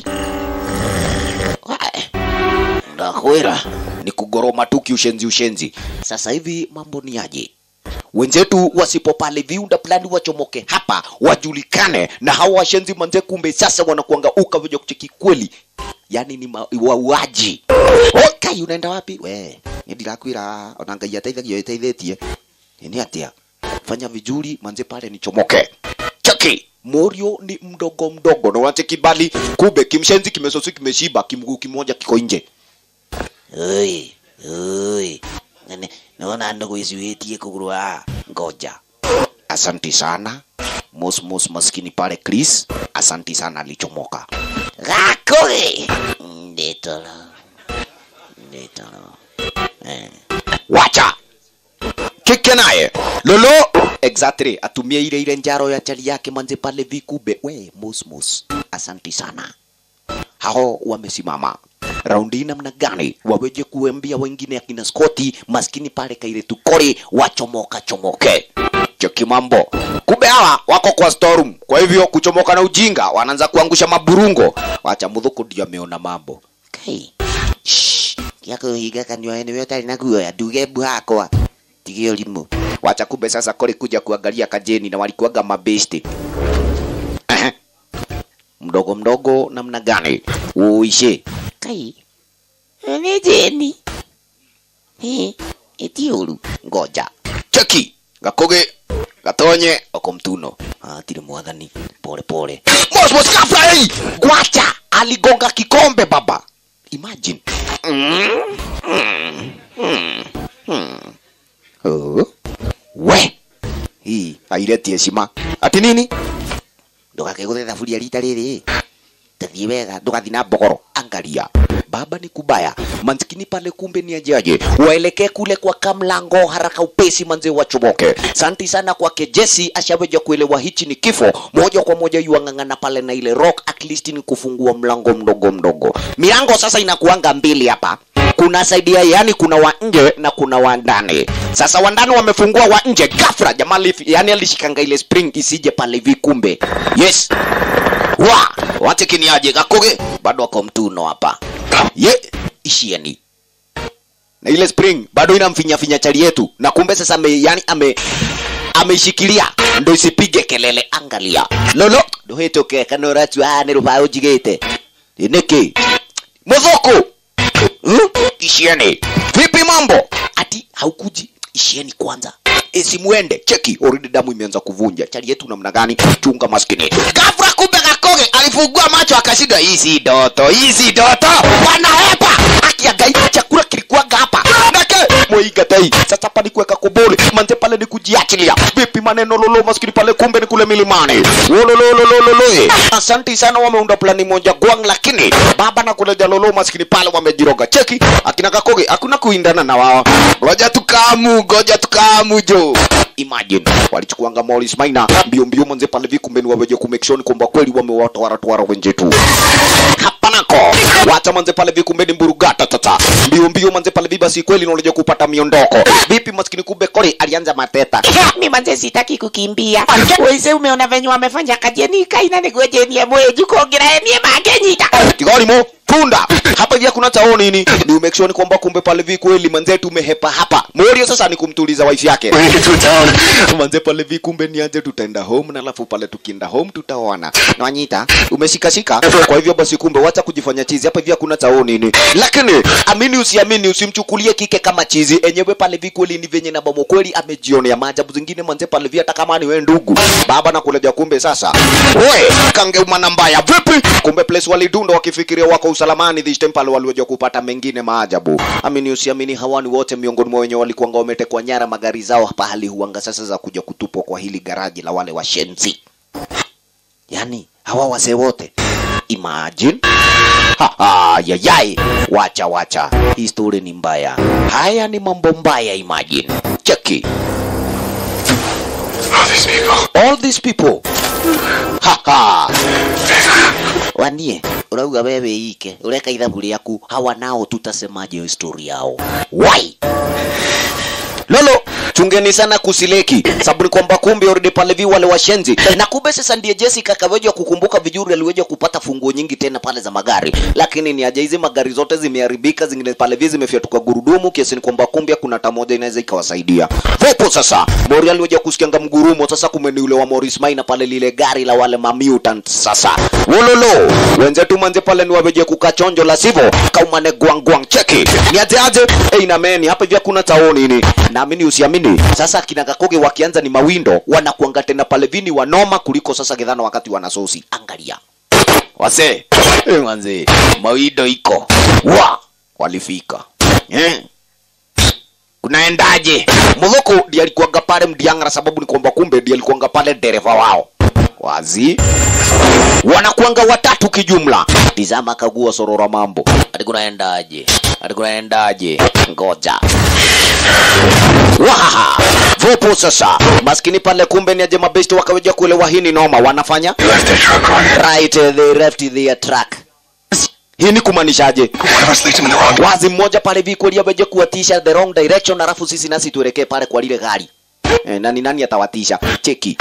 Wae, ndakwira ni kugoroma tu kiushenzi ushenzi sasa hivi mambo ni aje wenzetu wasipo pale viunda plani wachomoke hapa wajulikane na hawa washenzi manze kumbe sasa wanakuanga uka vya kucheki kweli yani ni ma- wauaji okay unaenda wapi we ndirakwira ona ngai ateithagio iteithĩtie ni atia fanya vizuri manze pale nichomoke cheki morio ni mdogo mdogo na wache kibali kumbe kimshenzi kimesosi kimeshiba kimguu kimoja kiko nje Oi, oi. Nene, naona ndogo isiwetie kugurua. Ngoja. asanti sana mos mos maskini pale chris asanti sana alichomoka Gakoge. Ndetolo. Ndetolo. Eh. wacha kike naye lolo exactly atumie ile ile njaro ya chali yake manze pale vikube we mos mos asanti sana hao wamesimama raundi namna gani waweje kuambia wengine akina Scotty maskini pale kaile tukori wachomoka chomoke cheki mambo kumbe hawa wako kwa storm kwa hivyo kuchomoka na ujinga wanaanza kuangusha maburungo wacha mudhuku ndio ameona mambo Kai. Shh. Yako higa kanyo ene yota na kuya duge bwakwa. Tigio limu. wacha kumbe sasa kori kuja kuangalia kajeni na walikuwaga mabesti Ehe. mdogo mdogo namna gani uishe Kai. Ene jeni. He. Etiolu. ngoja cheki gakoge gatonye okomtuno atire mwathani pole pole mosmos kafrai gwacha aligonga kikombe baba imagine mm, mm, mm, mm. Oh. we hii haireti heshima ati nini Ndugakeguthe thaburia rita riri. Tathie wega ndugathi na mbogoro angalia baba ni kubaya manskini pale kumbe ni ajaje waelekee kule kwa kamlango haraka upesi manze wachomoke santi sana kwake jesi ashaweja kuelewa hichi ni kifo moja kwa moja yuang'ang'ana pale na ile rock at least ni kufungua mlango mdogo mdogo milango sasa inakuanga mbili hapa kuna saidia yani kuna wa nje na kuna wa ndani sasa wa ndani wamefungua wa nje gafra jamaa lifi- yani alishikanga ile spring isije pale vikumbe yes wa wache kiniaje gakoge bado ako mtuno hapa ye ishieni na ile spring bado inamfinya finya chali yetu na kumbe sasa ame, yani ame ameishikilia ndo isipige kelele angalia lolo nduhituke kana ũratua nĩ rũbaũ njigĩte nĩkĩ mũthũkũ Hmm? ishieni vipi mambo ati haukuji ishieni kwanza isimuende cheki already damu imeanza kuvunja chali yetu namna gani chunga maskini gafra kumbe gakoge alifungua macho akashinda hii si ndoto hii si ndoto wanahepa akiangai chakula kilikuwaga hapa nake mwigatai sasa pa ni kuweka kubuli manze pale ni kujiachilia vipi maneno lolo maskini pale kumbe ni kule milimani wololololololo asanti sana wameunda plani moja gwang lakini baba na kule jalolo maskini pale wamejiroga cheki akina kakoge hakuna kuindana na wao ngoja tukamu ngoja tukamu jo imagine walichukuanga Morris Maina mbio mbio manze pale vikumbe ni waweje kumake sure ni kwamba kweli wamewatwara twara wenzetu hapa nako wacha manze pale vikumbeni mburugata tata mbio mbio manze pale viba si kweli unaoleja kupata miondoko vipi maskini kumbe kori alianza mateta mi manze sitaki kukimbia wese umeona venye wamefanya kajeni kaina nigwejenie mweju kongiraenie mangenyita kigori mo punda hapa hivi kuna chao nini ni make sure ni kwamba kumbe pale vi kweli manze tumehepa hapa morio sasa ni kumtuliza wife yake When you get to town, manze pale vi kumbe nianze tutaenda home na alafu pale tukienda home tutaona nawanyita umeshikashika kwa hivyo basi kumbe wacha kujifanya chizi hapa hivi hakuna chao nini lakini amini usiamini usimchukulie kike kama chizi enyewe pale vi kweli ni venye na bomo kweli amejionea maajabu zingine manze pale vi hata kama ni we ndugu baba na kuleja kumbe sasa we kangeumana mbaya vipi kumbe place walidunda wakifikiria wako usalamani this time pale waliweza kupata mengine maajabu amini usiamini hawani wote miongoni mwa wenye walikuanga wametekwa nyara magari zao pahali huanga sasa za kuja kutupwa kwa hili garaji la wale washenzi yani hawa wase wote imagine Ha, ha, yayai wacha wacha hii story ni mbaya haya ni mambo mbaya imagine cheki all these people. all these people ha, ha. wanie urauga wewe ike ureka ithabu rĩaku hawa nao tutasemaje histori yao why lolo chungeni sana kusileki sababu ni kwamba kumbe already pale vi wale washenzi na kumbe sasa ndiye Jessica akaweja kukumbuka vizuri aliweja kupata funguo nyingi tena pale za magari lakini ni aje hizi magari zote zimeharibika zingine pale vi zimefyatuka gurudumu kiasi ni kwamba kumbe kuna hata moja inaweza ikawasaidia vipo sasa Mori aliweja kusikianga mgurumo sasa kumbe ni ule wa Morris Maina pale lile gari la wale mamutant sasa wololo wenzetu manze pale ni waweje kukachonjo la sivyo kaumane gwangwang cheki ni aje aje hey, na meni hapa hivi hakuna taoni ni naamini usiamini tuamini sasa kina Gakoge wakianza ni mawindo wanakuanga tena pale vini wanoma kuliko sasa Githana wakati wanasosi angalia wase eh, manze mawindo iko wa walifika eh kunaendaje mudhuku ndiye alikuanga pale mdiangara sababu ni kwamba kumbe ndiye alikuanga pale dereva wao wazi wanakuanga watatu kijumla tizama kagua sorora mambo ati kunaendaje ati kunaendaje ngoja wahaha vopo sasa maskini pale kumbe ni aje mabesti wakaweja kuelewa hii ni noma wanafanya right they left their track hii ni kumaanishaje wazi mmoja pale vikuelia weje kuwatisha the wrong direction alafu sisi nasi tuelekee pale kwa lile gari eh, nani nani atawatisha cheki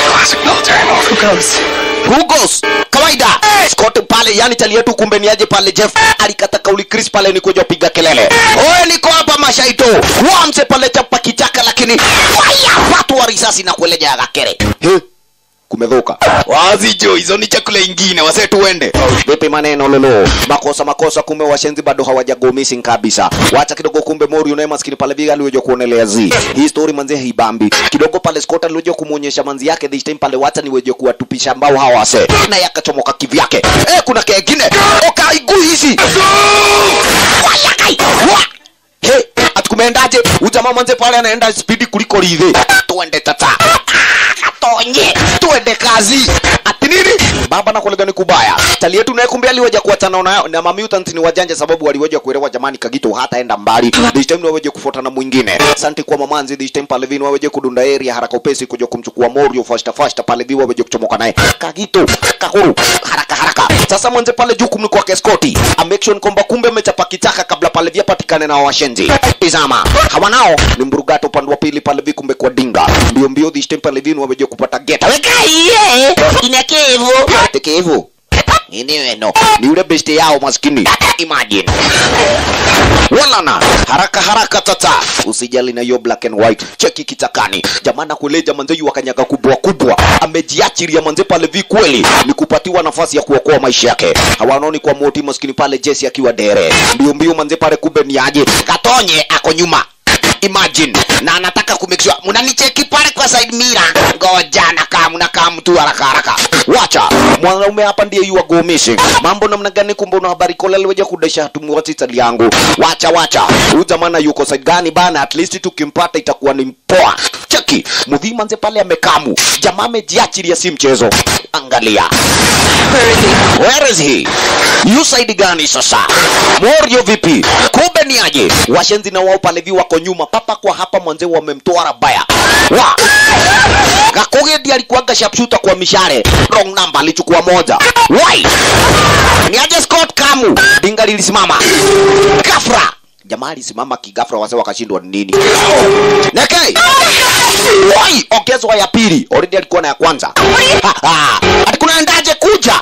Who goes? kawaida Scott pale yani chali yetu kumbe ni aje pale Jeff alikata kauli Chris pale ni kuja piga kelele oye niko hapa mashaito wamse pale chapa kichaka lakini fire watu wa risasi na kueleja gakere He? kumedhuka wazi jo hizo ni chakula ingine wase tuende vipi maneno lolo makosa makosa kumbe washenzi bado hawajago missing kabisa wacha kidogo kumbe mori unaye maskini pale viga aliweja kuonelea zi hii story manzi haibambi kidogo pale Scott aliweja kumuonyesha manzi yake this time pale wacha niweje kuwatupisha mbao hawa wase na yakachomoka kivyake eh kuna kengine okaigu hizi wayakai wa He, atukumeendaje? Ujamaa manze pale anaenda spidi kuliko lidhe. Tuende tata. Katonye, tuende kazi. Ati nini? Baba na kulega ni kubaya. Tali yetu naye kumbe aliweja kuachana na na mamutant ni wajanja sababu waliweja kuelewa jamani kagito hata enda mbali. This time waweje kufuata na mwingine. Asante kwa mamanzi this time pale vini waweje kudunda area haraka upesi kuja kumchukua Morio fasta fasta pale vini waweje kuchomoka naye. Kagito, kakuru, haraka haraka. Sasa mwanze pale juu kumni kwa Skoti. A make sure kwamba kumbe amechapa kitaka kabla pale vya patikane na washenzi. Tizama, hawa nao ni mburugato upande wa pili pale vikumbe kwa dinga. Mbio mbio this time pale vini waweje kupata geta. Weka Iye, inakevu. tekevu. Ini weno. Ni ule beste yao maskini. Imagine. Walana, haraka haraka tata. Usijali na hiyo black and white. Cheki kitakani. Jamana kuleja manze yu wakanyaga kubwa kubwa. Amejiachiria manze pale vi kweli. Ni kupatiwa nafasi ya kuokoa maisha yake. Hawanoni kwa moti maskini pale Jesse akiwa dere. Mbio mbio manze pale kumbe ni aje. Katonye ako nyuma. Imagine na anataka kumake sure mnanicheki pale kwa side mirror. Ngoja nakaa mnakaa mtu haraka haraka. Wacha mwanaume hapa ndiye you are go missing. Mambo namna gani? Kumbe una habari kola liweja kudesha tumuwati tali yangu. Wacha wacha, huyu jamana yuko side gani bana? At least tukimpata itakuwa ni mpoa. Cheki mudhima nze pale amekamu, jamaa amejiachilia, si mchezo. Angalia Where is he? Yu side gani sasa? Morio vipi? Kumbe ni aje? Washenzi na wao pale vi wako nyuma papa kwa hapa mwanze wamemtoa rabaya. Wa! Gakoge ndiye alikuwaga sharpshooter kwa mishare. Wrong number alichukua moja. Why? Ni aje Scott Kamu? Dinga lilisimama. Gafra. Jamaa alisimama kigafra wase wakashindwa ni nini? Nekei. Why? Ongezwa ya pili. Already alikuwa na ya kwanza. Ha, ha. Ati kunaendaje kuja?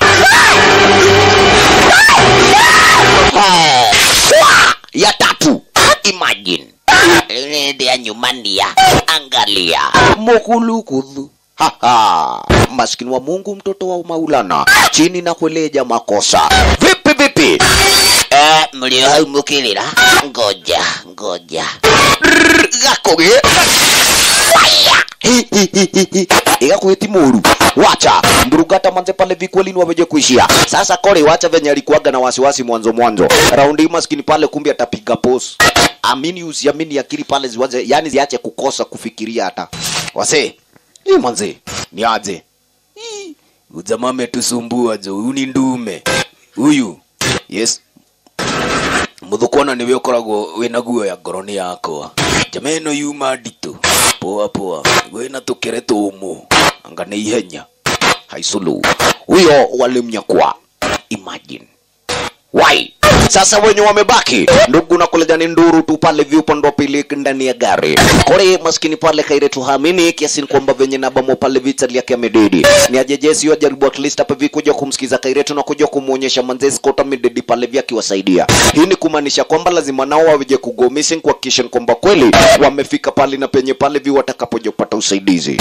Eh, wa, ya tatu imagine Ile ya nyumbani ya. angalia mukulukudhu Haha, maskini wa Mungu, mtoto wa Maulana, chini na kueleja makosa. Vipi vipi? Eh, mlio mukilira. Ngoja, ngoja. Rrrr, Gakoge Fire! Hi, hi, hi, hi, hi. igakwiti muru wacha mburugata manze pale vikweli ni waweje kuishia sasa kore wacha venye alikuwaga na wasiwasi mwanzo mwanzo raundi hii maskini pale kumbe atapiga pos amini usiamini akili pale ziwaze yani ziache kukosa kufikiria hata wase hii manze ni aje Hii, ujamaa ametusumbua jo huyu ni ndume huyu yes muthukwana niwe ukoragwo wina guo ya ngoroni yakwa jama ĩno yuma nditũ poa poa wĩna tũkere tũmũ anga nĩ ihenya haiculu huyo walimnyakwa imagine why sasa wenye wamebaki ndugu na kuleja ni nduru tu pale viupande wa pili ndani ya gari kore maskini pale kaire tuhamini kiasi ni kwamba venye nabamo pale vita yake amededi ni ajejesi yo jaribu at least hapa vikuja kumsikiza kairetu na kuja kumuonyesha manzezi kota midedi pale vya akiwasaidia hii ni kumaanisha kwamba lazima nao waweje kugo missing kuhakikisha kwamba kweli wamefika pale na penye pale vi watakapoja kupata usaidizi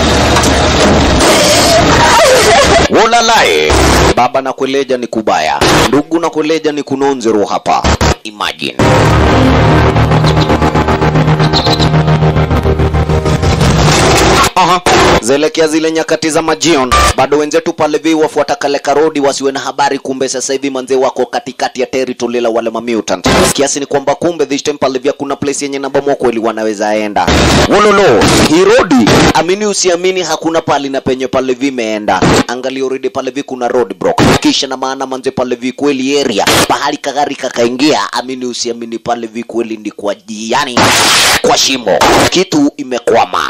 Wolalae, baba na kueleja ni kubaya, ndugu na kueleja ni kunonzero hapa. Imagine Aha. Zelekea zile nyakati za majion, bado wenzetu pale vi wafuata kale karodi wasiwe na habari, kumbe sasa hivi manze wako katikati ya territory la wale mamutant, kiasi ni kwamba kumbe this time pale vya kuna place yenye nabamo kweli wanaweza enda. Wololo, hii rodi amini usiamini, hakuna pali na penye pale vimeenda. Angalia already pale vi kuna road block, kisha na maana manze pale vi kweli area pahali kagari kakaingia, amini usiamini pale vi kweli ndi kwa yani kwa shimo, kitu imekwama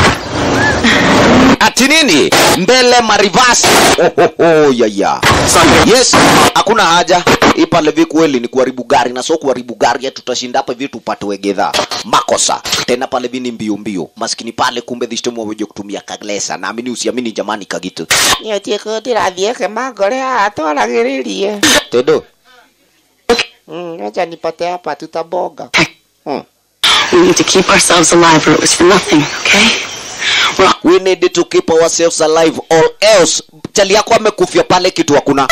ati nini mbele marivasi ohoho yaya yes hakuna haja hii pale vi kweli ni kuharibu gari na sio kuharibu gari ya tutashinda hapa hivi tupate wegedha makosa tena pale vi ni mbio mbio maskini pale kumbe this time waweje kutumia kaglesa naamini usiamini jamani kagitu nä å tiä kå ndä rathiä ke mangore haha twaragä rä rie tedo acha nipate hapa tutabonga hmm. We need to keep ourselves alive or it was for nothing, okay? We're all we need to keep ourselves alive or else chali yako amekufia pale kitu hakuna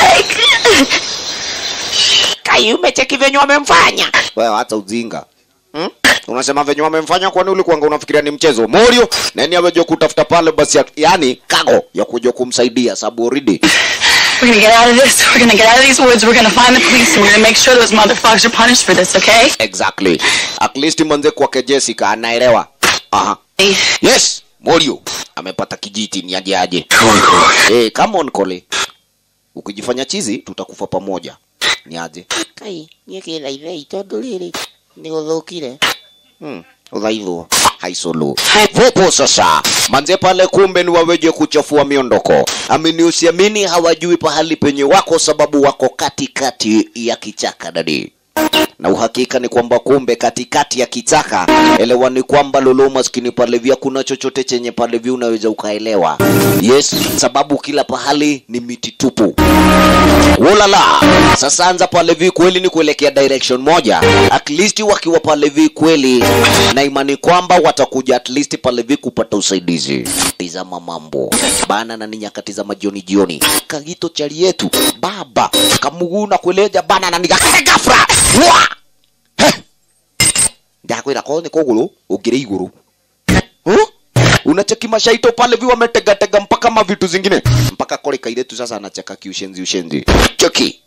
kai umecheki venye wamemfanya wewe hata ujinga hmm? unasema venye wamemfanya kwani ulikuanga unafikiria ni mchezo morio nani aweje kutafuta pale basi ya, yani kago ya kuja kumsaidia sababu already We're gonna get out of this. We're gonna get out of these woods. We're gonna find the police and we're gonna make sure those motherfuckers are punished for this, okay? exactly at least manze kwake jessica anaelewa aha yes morio amepata kijiti ni aje aje Come on, Corey. hey, come on kole ukijifanya chizi tutakufa pamoja ni aje kai niä kä thaithei tondå rä rä nä gå thå kire hmm. udhaidhu haisulu vopo sasa manze pale kumbe ni waweje kuchafua miondoko amini usiamini hawajui pahali penye wako sababu wako katikati ya kichaka dadi na uhakika ni kwamba kumbe katikati ya kichaka elewa ni kwamba lolo maskini pale vya kuna chochote chenye pale vya unaweza ukaelewa yes sababu kila pahali ni miti tupu Ulala. Sasa anza pale vi kweli ni kuelekea direction moja. At least wakiwa pale vi kweli na imani kwamba watakuja at least pale vi kupata usaidizi. Tizama mambo. Bana na ni nyakati za majioni jioni. Kagito chali yetu baba kamuguna kueleja bana na nigakare gafra. Wa! Heh. Ndakwira ko ni kuguru ugire iguru. Huh? unacheki mashaito pale vi wametegatega mpaka mavitu zingine mpaka kole kairetu sasa anacheka kiushenzi ushenzi cheki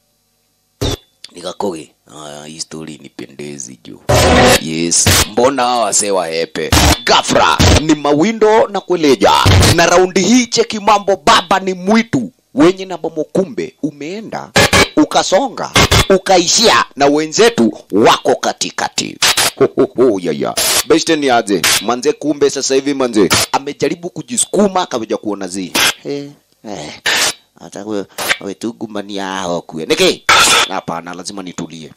nikakoge aya hii story nipendezi juu yes mbona hawa wasee wahepe gafra ni mawindo na kueleja na raundi hii cheki mambo baba ni mwitu wenye na bomo kumbe umeenda ukasonga ukaishia na wenzetu wako katikati Hohoho, yaya beste ni aje manze kumbe sasa hivi manze amejaribu kujisukuma akaweja kuona zi eh, eh, hata we- wetugumania hao kue niki hapana lazima nitulie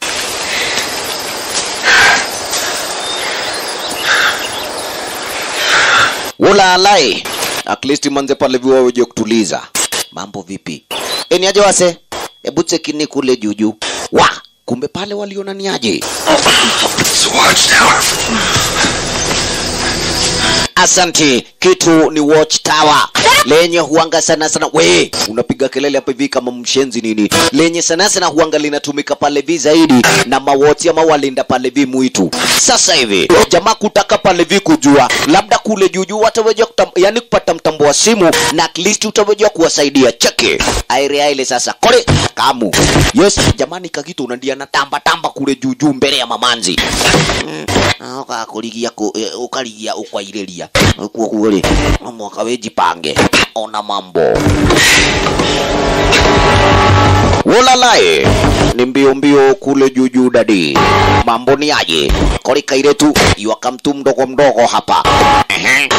ulalai at least manze pale viwa weje kutuliza mambo vipi eni aje wase hebu chekini kule juju wa kumbe pale waliona ni aje It's a watchtower. Asante. Kitu ni watchtower lenye huanga sana sana. We unapiga kelele hapa hivi kama mshenzi nini? Lenye sana sana huanga linatumika pale vi zaidi na mawoti ama walinda pale vi mwitu. Sasa hivi jamaa kutaka pale vi kujua labda kule juju wataweza kutam, yani kupata mtambo wa simu na at least utaweza kuwasaidia. Cheki aire ile sasa kole kamu. Yes jamani, kakitu unandia na tamba tamba kule juju mbele ya mamanzi ukakurigia ukarigia ukwairiria kuo kuo no mwaka wijipange ona mambo Wolalae ni mbio mbio kule juju dadi, mambo ni aje? Kori kairetu iwaka mtu mdogo mdogo hapa Ehe.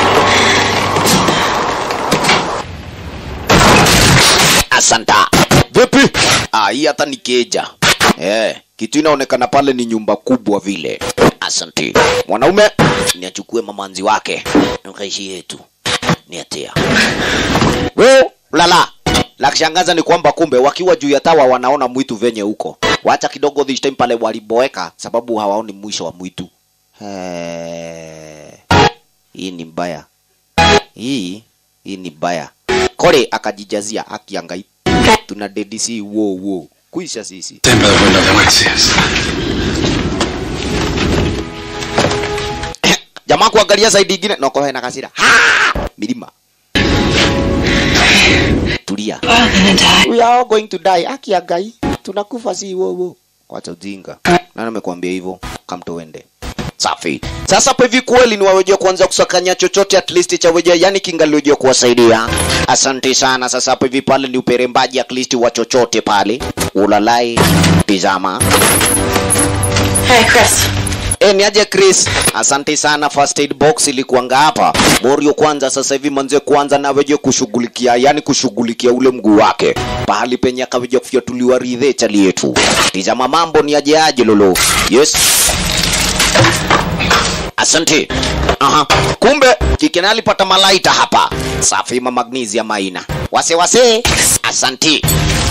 Asanta. Vipi? Ah, hii hata ni keja. Eh, kitu inaonekana pale ni nyumba kubwa vile. Asante. Mwanaume ni achukue mamanzi wake. Nikaishi yetu. Ni atia. Wewe lala. La kushangaza ni kwamba kumbe wakiwa juu ya tawa wanaona mwitu venye huko. Wacha kidogo this time pale waliboeka sababu hawaoni mwisho wa mwitu. Eh. Hii ni mbaya. Hii hii ni mbaya. Kole akajijazia akiangai. Tuna DDC wo wo. Kuisha sisi. Stand by the window, they might see us. jamaa kuangalia zaidi ingine noko hena kasira ha! milima tulia we are all going to die aki ya gai tunakufa si wowo wacha ujinga nani amekwambia hivyo kamtoende safi sasa pa hivi kweli ni wawejea kuanza kusakanya chochote at least cha wejea yani kingaliojea kuwasaidia asante sana sasa hapa hivi pale ni uperembaji at least wa chochote pale ulalai tizama Hey, Chris. E, ni aje Chris, asante sana. First aid box ilikuanga hapa Morio. Kwanza sasa hivi manze, kwanza naweje kushughulikia, yani kushughulikia ule mguu wake pahali penye akaweje kufyatuliwa ridhe chali yetu. Tizama mambo ni aje aje lolo. Yes, asante. Aha, kumbe kikena alipata malaita hapa. Safi, ma magnesium aina wase wase. Asante.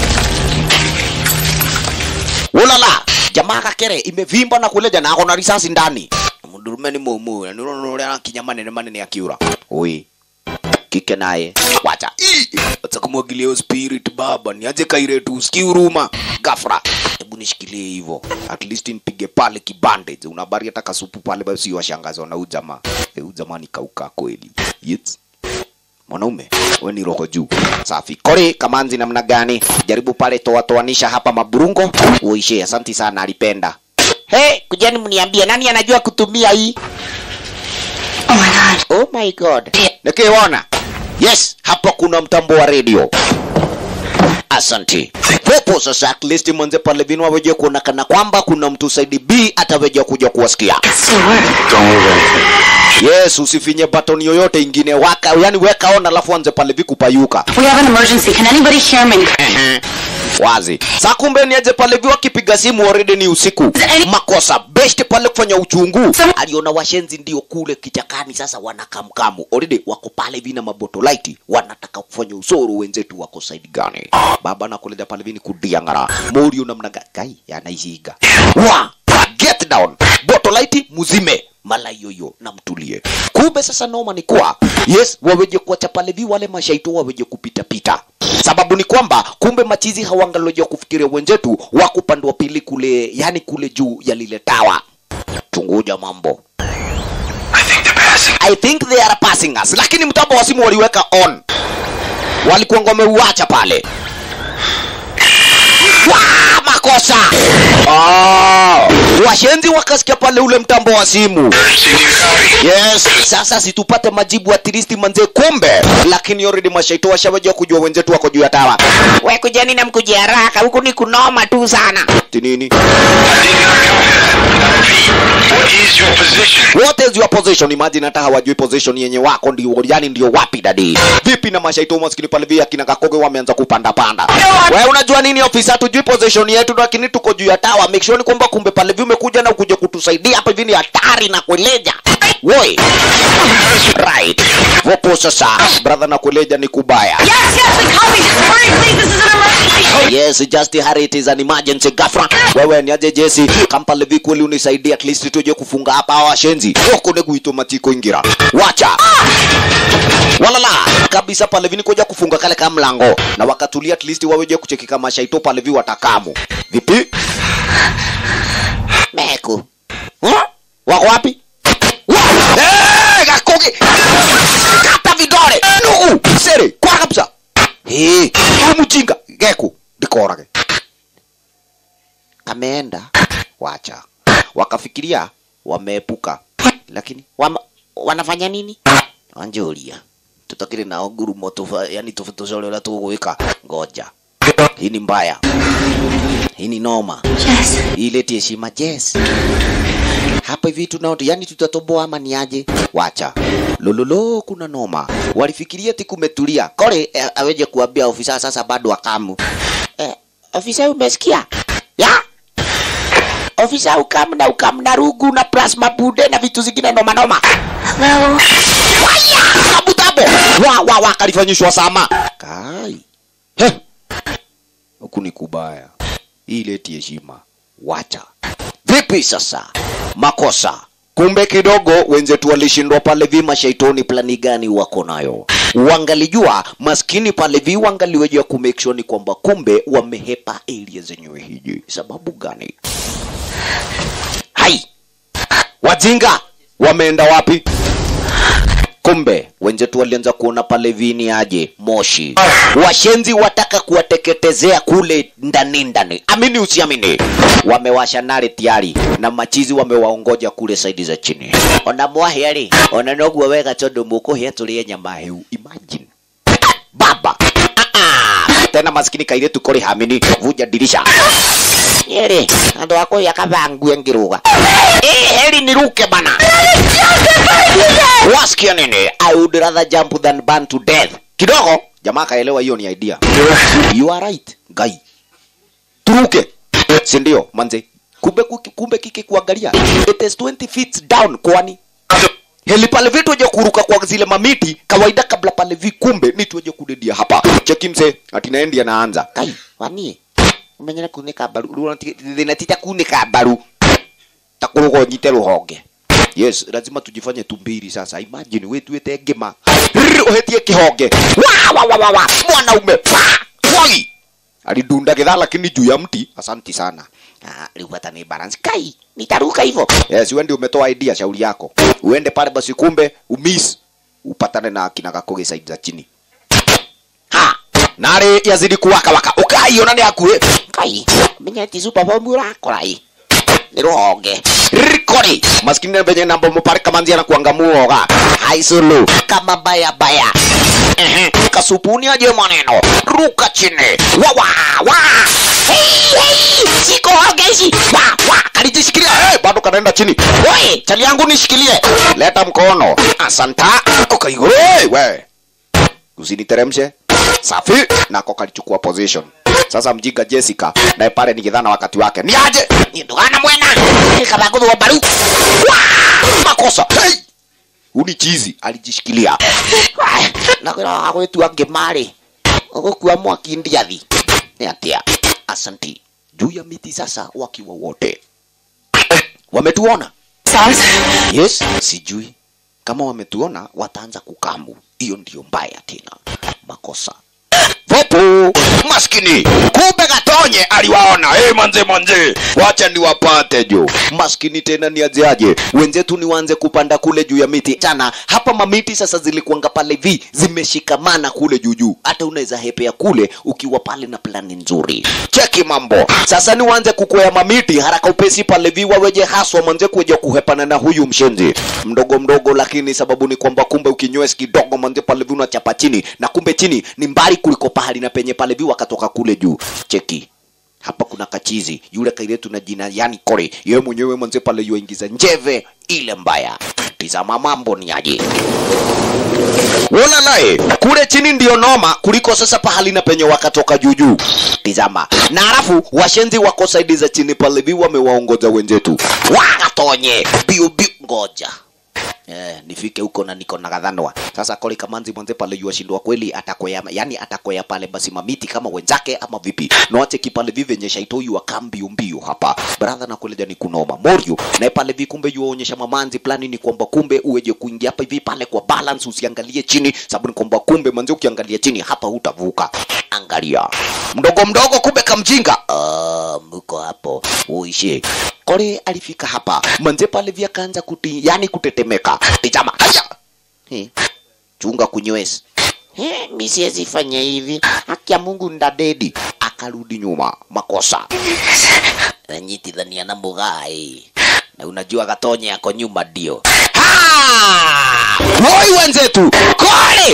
Ulala, jamaa kakere imevimba na kuleja na ako na risasi ndani. Mdurume ni mumu, na nuno nuno na kinya manene manene akiura. Oi. Kike naye. Wacha. Ii! Wacha kumwagilia hiyo spirit baba, niaje kaire tu usikii huruma. Gafra. Hebu nishikilie hivyo. At least nipige pale kibandage. Unabari hata kasupu pale basi washangazwa na ujamaa. Eh, ujamaa ni kauka kweli. Yes mwanaume we ni roho juu safi kori kamanzi namna gani jaribu pale toatoanisha hapa maburungo uishe asanti sana alipenda Hey, kujani mniambie nani anajua kutumia hii? Oh my god. Oh my god. nikiona yes hapa kuna mtambo wa redio asanti popo sasa at least mwanze pale vinu waweje kuonekana kwamba kuna mtu saidi b ataweja kuja kuwasikia Still work. Don't move anything. yes usifinye batoni yoyote ingine waka yani weka on alafu anze pale vikupayuka We have an emergency. Can anybody hear me? Ehe. wazi saa kumbe niaje pale vi wakipiga simu already ni usiku makosa best pale kufanya uchungu aliona washenzi ndio kule kichakani sasa wanakamkamu already wako pale vina mabotolaiti wanataka kufanya usoro wenzetu wako side gani baba nakuleta pale vini kudiangara morio namna ga- gai anaishiga wa get down botolaiti muzime mala yoyo na mtulie kumbe sasa noma ni kuwa yes waweje kuacha pale vi wale mashaito waweje kupita pita sababu ni kwamba kumbe machizi hawangaloja kufikiria wenzetu wako upande wa pili kule yani kule juu ya lile tawa chunguja mambo I think they are passing us lakini mtambo wa simu waliweka on walikuwa wameuacha pale Wa, makosa oh. washenzi wakasikia pale ule mtambo wa simu yes sasa situpate majibu atilisti manze kumbe lakini already mashaito washawaja kujua wenzetu wako juu ya tawa We kujani na mkuje haraka, huku ni kunoma tu sana. tinini What is your position? what is your position imagine hata hawajui position yenye wako ndio yani ndio wapi dadi vipi na mashaito maskini pale vile akina kakoge wameanza kupanda panda wewe unajua nini ofisa tujui position yetu lakini tuko juu ya tawa make sure ni kwamba kumbe pale vile umekuja na ukuje kutusaidia hapa hivi ni hatari na kueleja woi right vopo sasa brother na kueleja ni kubaya Yes, yes, we copy. Hurry, please. This is an emergency. yes just hurry it is an emergency gafra wewe ni aje jesi kampale vikweli unisaidie at least tuje kufunga hapa hawa washenzi huko ne kuitwa matiko ingira wacha walala kabisa pale vini kuja kufunga kale kama mlango na wakatulia at least waweje kucheki kama shaito pale vi watakamu vipi meku huh? wako wapi Wa- Eh, gakoge kata vidole nugu sere kwa kabisa Eh, huyu mjinga geku ndikorage kameenda wacha wakafikiria wameepuka lakini Wama, wanafanya nini? anjuria tutakire nao ngurumo tufa yani tufutushole ula tugwika ngoja hii ni mbaya hii ni noma Yes. ileti heshima yes hapa hivi tunao yani tutatoboa ama ni aje wacha lololo kuna noma walifikiria ti kumetulia kore eh, aweje kuambia ofisa sasa bado akamu Eh, ofisa umesikia? Ya? Ofisa ukam na ukam na rugu na plasma bude na vitu zingine noma noma. Hello. waya kabutabo wa wa wa kalifanyishwa sama kai He. huku ni kubaya hii leti heshima wacha vipi sasa makosa kumbe kidogo wenzetu walishindwa pale vi mashaitoni plani gani wako nayo wangalijua maskini pale vi wangaliwejea kumake sure ni kwamba kumbe wamehepa area zenyewe hiji sababu gani hai wajinga wameenda wapi kumbe wenzetu walianza kuona pale vini aje moshi washenzi wataka kuwateketezea kule ndani ndani amini usiamini wamewasha nare tiari na machizi wamewaongoja kule saidi za chini ona mwahiari ona noguo wega tondu mukuhia turie nyama hiu imagine baba Ah, ah. tena maskini kairetu kori hamini vuja dirisha Yere, andu ako yakabangue ngiruga. Eh, heri niruke bana. Wasikia nini? I would rather jump than burn to death. Kidogo jamaa kaelewa hiyo ni idea. You are right, guy. Turuke. Si ndio, manze? Kumbe kuki- kumbe kiki kuangalia. It is 20 feet down kwani. Heli pale vitu waje kuruka kwa zile mamiti kawaida kabla pale vi kumbe ni tuwaje kudedia hapa. Cheki mse, ati naendi anaanza. Kai, wani. Umenyera kunika baru. Rinatita kunika baru. takurugo nyite ruhonge yes lazima tujifanye tumbiri sasa imagine we tuite ngima Rrr, uhetie kihonge wa wa wa wa wa mwanaume pa woi alidunda githaa lakini juu ya mti asanti sana Ah, riu hata ni balance. Kai, nitaruka hivyo. yes wewe ndio umetoa idea shauri yako uende pale basi kumbe umis upatane na kina gakoge side za chini ha nare yazidi kuwaka waka ukaiona ni akuhe Kai, umenyera ti super bomb urakora hii. Ni ruhonge. rikori maskini na venye nambo mupare kamanzi anakuanga muoga haisulu kama baya baya Ehe, kasupuni aje maneno ruka chini wa wa wa hey, hey, siko hoge hizi wa wa kalijishikilia hey, bado kanaenda chini Oi, chali yangu nishikilie leta mkono asanta ukaiguru hey, we usiniteremshe safi nako kalichukua position sasa mjinga Jessica naye pale ni kidhana wakati wake ni aje Ni ndugana mwena. Kabagudu wa baru. makosa hey! uni chizi alijishikilia nakwira agwitua ngimari ugukua mwaki ndiathi ni atia asanti juu ya miti sasa wakiwa wote wametuona Stars? yes sijui kama wametuona wataanza kukamu hiyo ndio mbaya tena makosa vopu maskini kumbe gatonye aliwaona hey, manze manze wacha niwapate jo maskini tena ni ajeaje wenzetu ni waanze kupanda kule juu ya miti chana hapa mamiti sasa zilikuanga pale vi zimeshikamana kule juu juu hata unaweza hepea kule ukiwa pale na plani nzuri cheki mambo sasa ni waanze kukwea mamiti haraka upesi pale vi waweje haswa manze kuja kuhepana na huyu mshenzi mdogo mdogo lakini sababu ni kwamba kumbe ukinywes kidogo manze pale vi unachapa chini na kumbe chini ni mbali kuliko pahali na penye pale vi wakatoka kule juu cheki hapa kuna kachizi yule kailetu na jina yani kore yeye mwenyewe manze pale yuaingiza njeve ile mbaya tizama mambo ni aje Wona naye kule chini ndio noma kuliko sasa pahali na penye wakatoka juujuu. Tizama, na halafu washenzi wako saidi za chini pale vi wamewaongoza wenzetu wagatonye biu biu, ngoja Eh, nifike huko na niko na gadhanwa sasa koli kamanzi mwanze pale yuashindwa kweli atakwea yani atakwea pale basi mamiti kama wenzake ama vipi noache kipale vi venye shaitoyu waka mbio mbio hapa brother na kueleja ni kunoma morio na pale vi kumbe yuaonyesha mamanzi plani ni kwamba kumbe uweje kuingia hapa hivi pale kwa balance usiangalie chini sababu ni kwamba kumbe manzi ukiangalia chini hapa hutavuka angalia mdogo mdogo kumbe kamjinga uh, mko hapo uishi kore alifika hapa manze pale vya kaanza kuti yani kutetemeka tizama haya He, chunga kunywesi He, mi siwezi fanya hivi haki ya mungu ndadedi akarudi nyuma makosa nanyitithania na mugai na unajua gatonye yako nyuma ndio Ha! woi wenzetu kore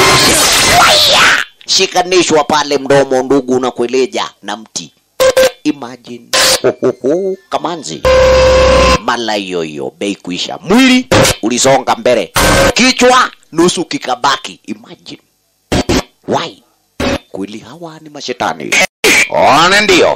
Waya! shikanishwa pale mdomo ndugu na kueleja na mti imagine Hohoho, kamanzi mala yoyo bei kuisha mwili ulisonga mbele kichwa nusu kikabaki imagine why kweli hawa ni mashetani one ndio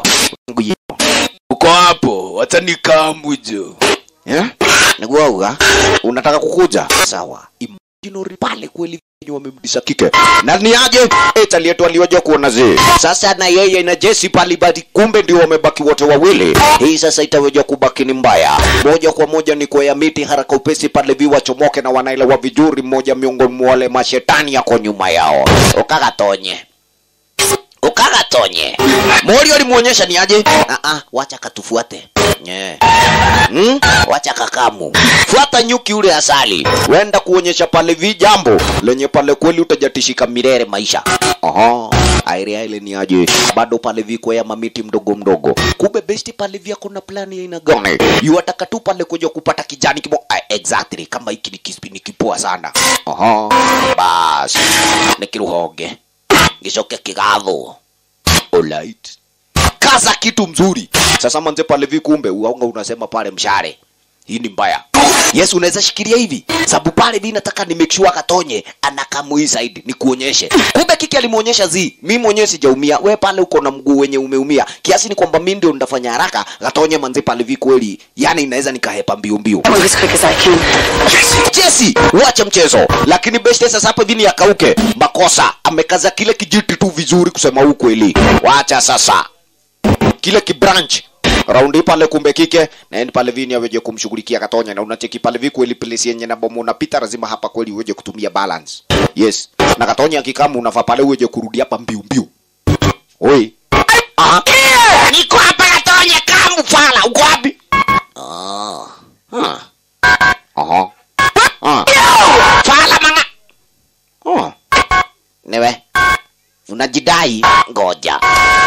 uko hapo wacha nikamujo yeah? niguauga unataka kukuja sawa imaginary pale kweli wenye wamemdisha kike na ni aje eti aliyetu alioja kuona zi sasa na yeye na Jesse pale badi kumbe ndio wamebaki wote wawili hii sasa itaweja kubaki ni mbaya moja kwa moja ni kwa ya miti haraka upesi pale viwa chomoke na wanaelewa vijuri mmoja miongoni mwa wale mashetani yako nyuma yao ukagatonye ukagatonye mori alimuonyesha ni aje ah ah wacha katufuate Nye. Hmm? Wacha kakamu. Fuata nyuki ule asali. Wenda kuonyesha pale vi jambo lenye pale kweli utajatishika milele maisha. Aha. Aire ile ni aje? Bado pale viko ya mamiti mdogo mdogo. Kumbe besti pale vya kuna plani ya aina gani? Yuataka tu pale kuja kupata kijani kibo. Ah, exactly kama hiki ni kispi ni kipoa sana. Aha. Bas. Nikiruhoge. Gicoke kigatho. Alright kaza kitu mzuri. Sasa manze pale vi kumbe uaunga unasema pale mshare. Hii ni mbaya. Yes, unaweza shikilia hivi. Sababu pale vi nataka ni make sure katonye anakamui zaidi ni kuonyeshe. Kumbe kiki alimuonyesha zi. Mimi mwenyewe sijaumia. We pale uko na mguu wenye umeumia. Kiasi ni kwamba mimi ndio nitafanya haraka katonye manze pale vi kweli. Yaani inaweza nikahepa mbio mbio. I move as quick as I can. Jesse, wacha mchezo. Lakini best sasa hapa hivi ni akauke. Makosa amekaza kile kijiti tu vizuri kusema ukweli. Wacha sasa kile kibranch raundi pale kumbe kike naendi pale vini aweje kumshughulikia katonya na unacheki pale vi kweli place yenye na bomu unapita lazima hapa kweli uweje kutumia balance yes na katonya kikamu unafaa pale uweje kurudi hapa mbiu mbiu oi ah Niko hapa Katonya kamu fala. Uko wapi? ah ah aha ah Fala manga. oh newe unajidai ngoja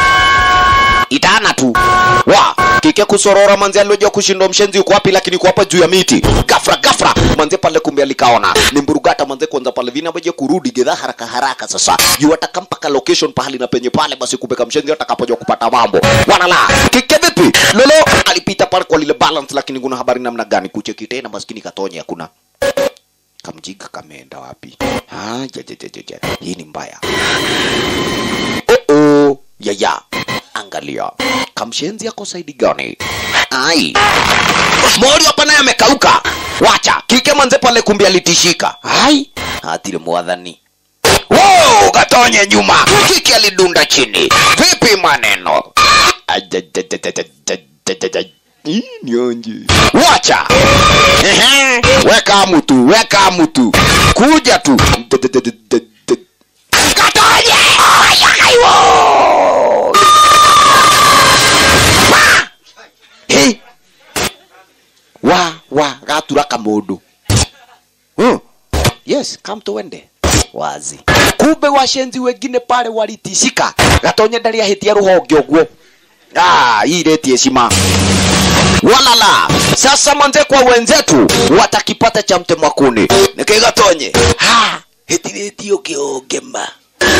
itana tu wa kike kusorora manzi alioja kushindwa mshenzi uko wapi lakini uko hapa juu ya miti gafra gafra manze pale kumbe alikaona ni mburugata manze kwanza pale vina weje kurudi gedha haraka haraka sasa yu ataka mpaka location pahali na penye pale basi kumbe kamshenzi atakapoja kupata mambo wanala kike vipi lolo alipita pale kwa lile balance lakini kuna habari namna gani kucheki tena maskini katonye hakuna kamjiga kameenda wapi ah ja, ja, ja, ja, ja. hii ni mbaya oh -oh. yaya angalia kamshenzi yako saidi gani ai mori hapa naye amekauka wacha kike manze pale kumbi alitishika ai atile mwadhani Wow, katonye nyuma kike alidunda chini vipi maneno Ajajajajajajajajaj. Ih, nionje wacha Ehe, weka mtu weka mtu kuja tu katonye ayakaiwo Hey. wa wa gatura kamundu hmm. yes come tuende wazi kumbe washenzi wengine pale walitishika gatonye ndari ahitia ruhonge uguo ah hii reti heshima walala sasa manze kwa wenzetu watakipata cha mtema kuni nikigatonye ha hitirĩtio kĩongema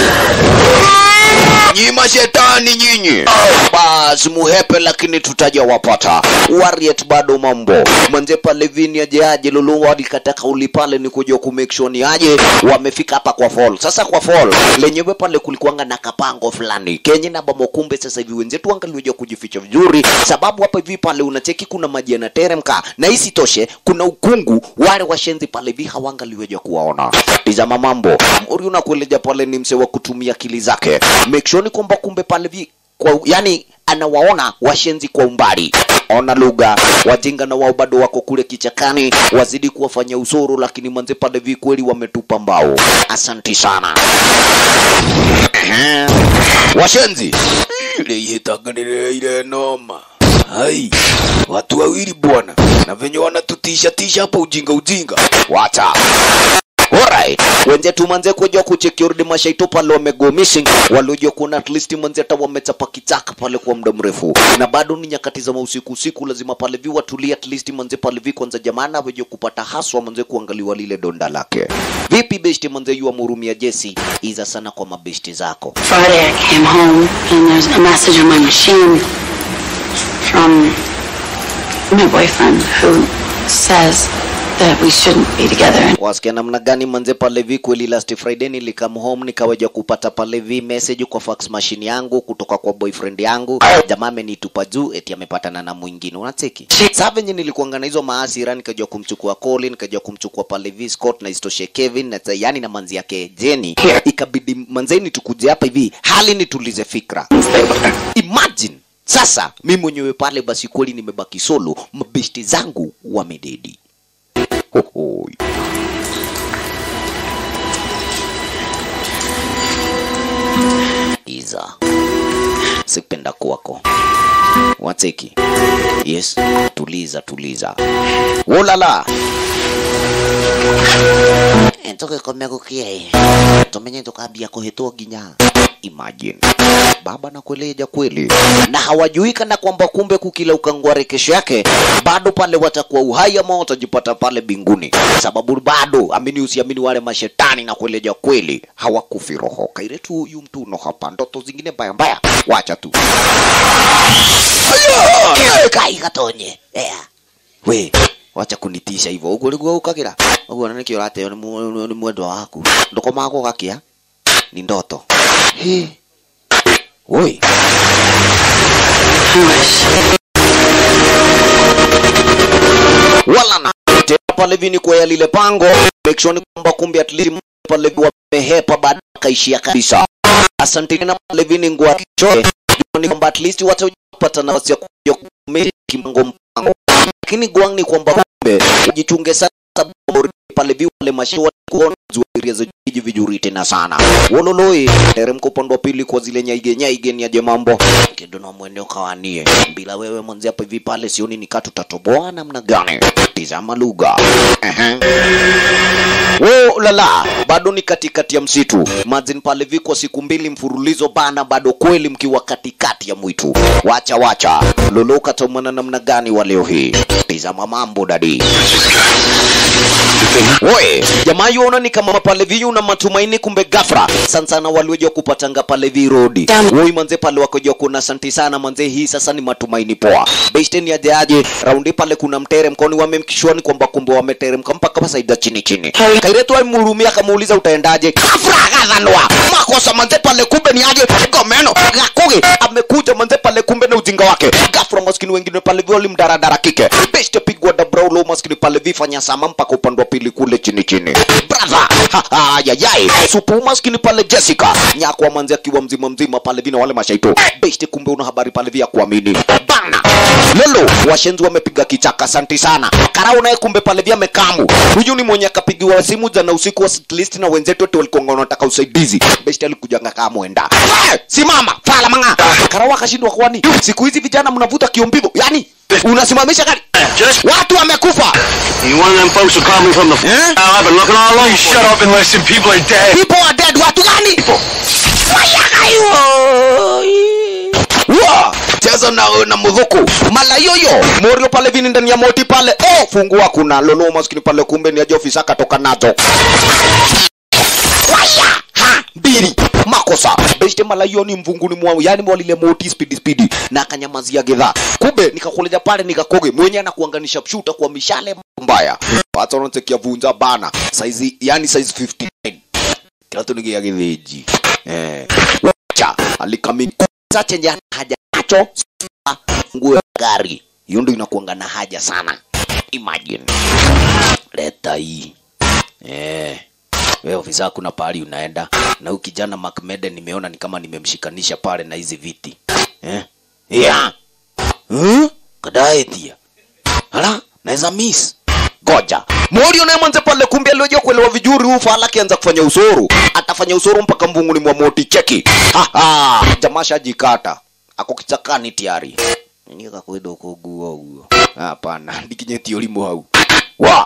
nyima shetani nyinyi basi muhepe lakini tutaja wapata wariet bado mambo manze pale vini aje aje lulu walikata kauli pale ni kuja ku make sure ni aje wamefika hapa kwa fall sasa kwa fall lenyewe pale kulikuanga na kapango fulani kenye na bamo kumbe sasa hivi wenzetu angalioja kujificha vizuri sababu hapa hivi pale unacheki kuna maji yanateremka na isitoshe kuna ukungu wale washenzi pale hivi hawangaliweja kuwaona tizama mambo mori unakueleja pale ni mse wa kutumia akili zake make sure ni kwamba kumbe pale vi kwa, yani anawaona washenzi kwa umbali ona lugha wajinga na wao bado wako kule kichakani wazidi kuwafanya usoro lakini manze pale vi kweli wametupa mbao asanti sana Ehe. washenzi ile ihitaganire ile noma hai watu wawili bwana na venye wanatutisha tisha hapa ujinga ujinga wacha Alright. Wenzetu manze kuja kuchekiurdi mashaito pale wamego missing walioja kuona at least manze hata wamechapa kichaka pale kwa muda mrefu na bado ni nyakati za usiku usiku lazima pale vi watulie at least manze pale vi kwanza jamana weje kupata haswa manze kuangaliwa lile donda lake vipi besti manze yu amhurumia Jesse iza sana kwa mabesti zako Friday I came home and there's a message on my machine from my boyfriend who says that we shouldn't be together. wasikia namna gani manze pale vi kweli last friday nilikam home nikaweja kupata pale vi message kwa fax machine yangu kutoka kwa boyfriend yangu jamaa amenitupa juu eti amepatana na mwingine unacheki saa venye nilikuanga na hizo maasira nikajua kumchukua Colin nikajua kumchukua pale vi Scott na istoshe Kevin na yani na manzi yake Jenny ikabidi manzeni tukuje hapa hivi hali nitulize fikra imagine sasa mi mwenyewe pale basi kweli nimebaki solo mabesti zangu wamededi Hohoi. Iza, sipenda kwako Wateki. Yes, tuliza tuliza. Wolala. tugikomia gukia tumenye tukambia kuhitwo nginya Imagine. Baba na kueleja kweli. Na hawajui kana kwamba kumbe kukila ukangware kesho yake bado pale watakuwa uhai ama watajipata pale binguni. Sababu bado amini usiamini wale mashetani na kueleja kweli hawakufi roho. Kaire tu huyu mtu no hapa ndoto zingine mbaya mbaya. Wacha tu. Ayo! kai gatonye yeah. We, wacha kunitisha hivyo. Uguo niguo ukagira. Uguo nĩ kĩo ũrateo nĩ mũ- nĩ mwendwa waku. Ndũkomaga gũgakia. Ni ndoto. He. Oi. Wala na tena pale vini kwa lile pango. Make sure ni kwamba kumbe at least pale wamehepa baada kaishia kabisa. Asante na pale vini ngwa kichoe. Ni kwamba at least watapata nafasi ya kuja kumiliki mpango mpango lakini gwang ni kwamba kumbe ujichunge sana sababu pale vi wale mashua kuona zuiria za jiji vijuri tena sana wololoi teremko upande wa pili kwa zile nyaige nyaige ni aje mambo kido na mweneo kawanie bila wewe mwanzi hapa hivi pale sioni nikaa tutatoboa namna gani tizama lugha Ehe. Wo lala, bado ni katikati ya msitu. Imagine pale viko siku mbili mfululizo bana, bado kweli mkiwa katikati ya mwitu. Wacha wacha, lolo katomana namna gani wa leo hii? Tizama mambo dadi. Oe, jamaa yuona ni kama pale viyu na matumaini, kumbe gafra sana sana walioja kupatanga pale vi road. Woi manze pale wakoja kuna santi sana manze, hii sasa ni matumaini poa. Based aje aje, raundi pale kuna mtere mkoni wamemkishwani kwamba kumbe wameteremka mpaka pasaida chini chini. Kairetu alimhurumia akamuuliza utaendaje? Gafra akadhanwa. Makosa manze pale kumbe ni aje? Gomeno gakuge amekuja manze pale kumbe na ujinga wake. Gafra maskini wengine pale vi walimdaradara kike. Best pigwa da braulo maskini pale vifanya sama mpaka upande wa pili kule chini chini. Brother, ayayai supu maskini pale Jessica nyakwa manzi akiwa mzima mzima pale vina wale mashaito. Best kumbe una habari pale vya kuamini. Bana lelo washenzi wamepiga kichaka, asante sana. Karau naye kumbe pale vya mekamu. Huyu ni mwenye akapigiwa simu jana usiku wa at least na wenzetu wote walikuwa wanataka usaidizi. Best alikuja kama mwenda. Eh, Simama, fala manga. Karau akashindwa kwani siku hizi vijana mnavuta kiombivo. Yaani unasimamisha gari. Watu wamekufa. You one of them folks who called me from the Eh? f- I've been looking all over. Shut up and listen. People are dead. People are dead. Watu gani? Wa! Cheza na na mudhuku. Mala yoyo. Morio pale vini ndani ya moti pale. Oh, fungua kuna lolo maskini pale kumbe ni aje ofisa katoka nazo. Waya! Ha! Mbili. Makosa. Beste mala hiyo ni mvunguni mwa yani mwalile moti speed speed na akanyamazia gedha. Kumbe nikakuleja pale nikakoge mwenye anakuanganisha pshuta kwa mishale mbaya. Watu wanatekia vunja bana. Size yani size 59 kiatu ni gia githĩnji eh wacha alikamikuza chenye haja nacho nguo ya gari hiyo ndio inakuanga na haja sana imagine leta hii eh wewe ofisa kuna pahali unaenda na huyu kijana Macmeden nimeona ni kama nimemshikanisha pale na hizi viti eh yeah hmm? kadaetia hala naweza miss goja Morio naye mwanze pale kumbe alioja kuelewa vizuri huu fala akianza kufanya usoro atafanya usoro mpaka mvunguni mwa moti cheki ha ha jamaa shajikata ako kichakani tayari nika kwenda uko guo guo hapana ndikinyeti ulimo hau wa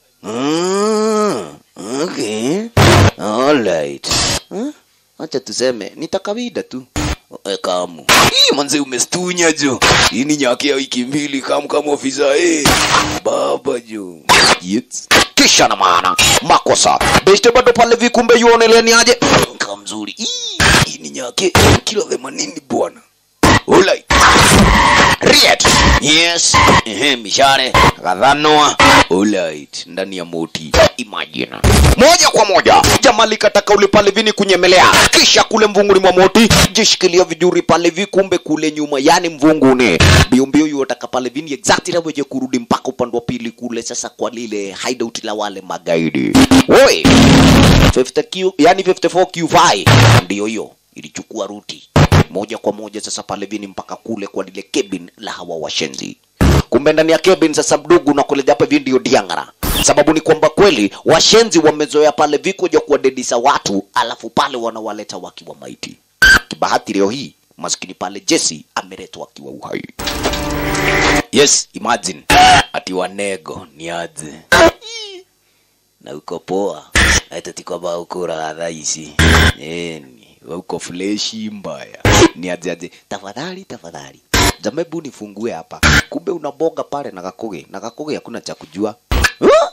mm, okay alright huh? acha tuseme nitakawida tu E, kamu hii manze umestunya jo hii ni nyaki ya wiki mbili kamu kama ofisa eh baba jo yes. kisha na maana makosa beste bado pale vikumbe yuoneleni aje kama mzuri hii hii ni nyaki kilo 80 bwana Alright. Riet. Yes. Ehe, mishare. Kadhanoa. Alright. Ndani ya moti. Imagine. Moja kwa moja. Jamali kataka ule pale vini kunyemelea. Kisha kule mvunguni mwa moti. Jishikilia vijuri pale vi kumbe kule nyuma. Yani mvunguni. Bio mbio yotaka pale vini exactly na weje kurudi mpaka upande wa pili kule sasa kwa lile hideout la wale magaidi. Oi. 50Q, yani 54Q5. Ndio hiyo. Ilichukua ruti moja kwa moja sasa pale vini mpaka kule kwa lile cabin la hawa washenzi kumbe ndani ya cabin sasa mdugu na kule japo hivi ndio diangara sababu ni kwamba kweli washenzi wamezoea pale vikuja kuwadedisa watu alafu pale wanawaleta wakiwa maiti kibahati leo hii maskini pale Jesse ame ameletwa akiwa uhai yes imagine ati wanego ni aje na uko poa ati kwamba uko raha ici yani uko fleshi mbaya ni aje aje tafadhali tafadhali jamebu nifungue hapa kumbe unaboga pale na gakuge na gakuge hakuna cha kujua Huh?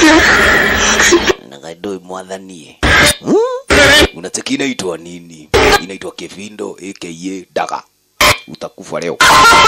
na gaidoi mwathanie Huh? unacheki inaitwa nini inaitwa kevindo aka daga utakufa leo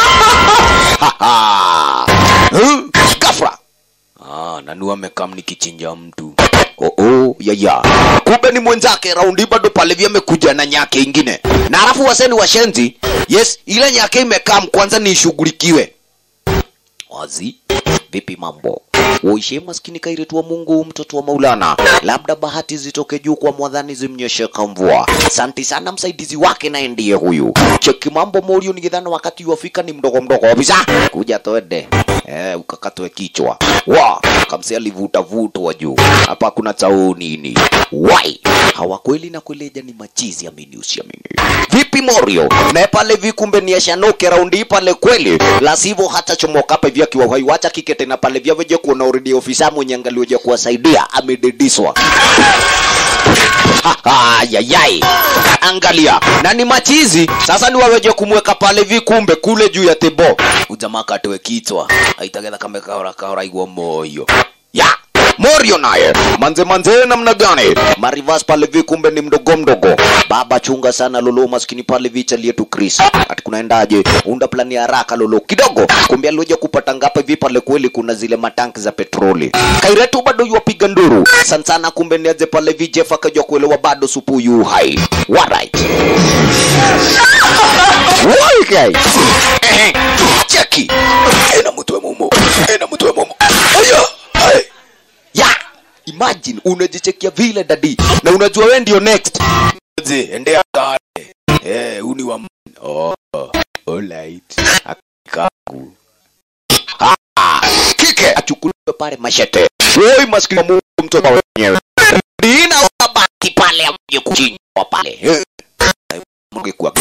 Huh? gafra Ah, nanu amekam nikichinja mtu. Oh, oh, ya ya. Kumbe ni mwenzake raundi bado pale vya amekuja na nyake ingine. Na alafu waseni washenzi, yes, ile nyake imekam kwanza ni ishughulikiwe. Wazi, vipi mambo? Uishe maskini kairetu wa Mungu, mtoto wa Maulana. Labda bahati zitoke juu kwa mwadhani zimnyeshe kamvua. Asante sana msaidizi wake naye ndiye huyu. Cheki mambo Morio ni gidhana wakati wafika ni mdogo mdogo kabisa. Kuja toende. Eh, ukakatwe kichwa. Wa, kamsi alivuta vutwa juu. Hapa kuna chao nini? Wai, hawa kweli na kueleja ni machizi amini usiamini. Vipi Morio? Na pale vikumbe ni ashanoke raundi pale kweli. La sivyo hata chomoka hapa hivi akiwa uhai wacha kike tena pale vya veje kuona already ofisa mwenye angalioje kuwasaidia amedediswa. Ayayai, angalia na ni machizi sasa, ni waweje kumweka pale vikumbe kule juu ya tebo, ujamaa katoe kichwa aitagetha kame kahora kahora igwa moyo ya Morio naye manze manze, namna gani? Marivas pale vi kumbe ni mdogo mdogo. Baba chunga sana lolo, maskini pale vi chali yetu Chris. Ati kunaendaje? Unda plani ya haraka lolo kidogo. Kumbe alioja kupata ngapi vi pale kweli kuna zile matanki za petroli. Kairetu bado yuwapiga nduru. Sana sana kumbe ni aje pale vi Jeff akajua kuelewa bado supu yu hai. Alright. Wai kai. Eh, Cheki. Ena mtu mumo. Ena mtu mumo. Aya. Ai ya imagine unajichekia vile dadi na unajua we ndio next je endea kale eh uni wa m- oh alright akaku ah kike achukuliwe pale mashete oi maskini wa Mungu mtoto wenyewe dina wabaki pale amje kuchinjwa pale Eh. Mungu kwa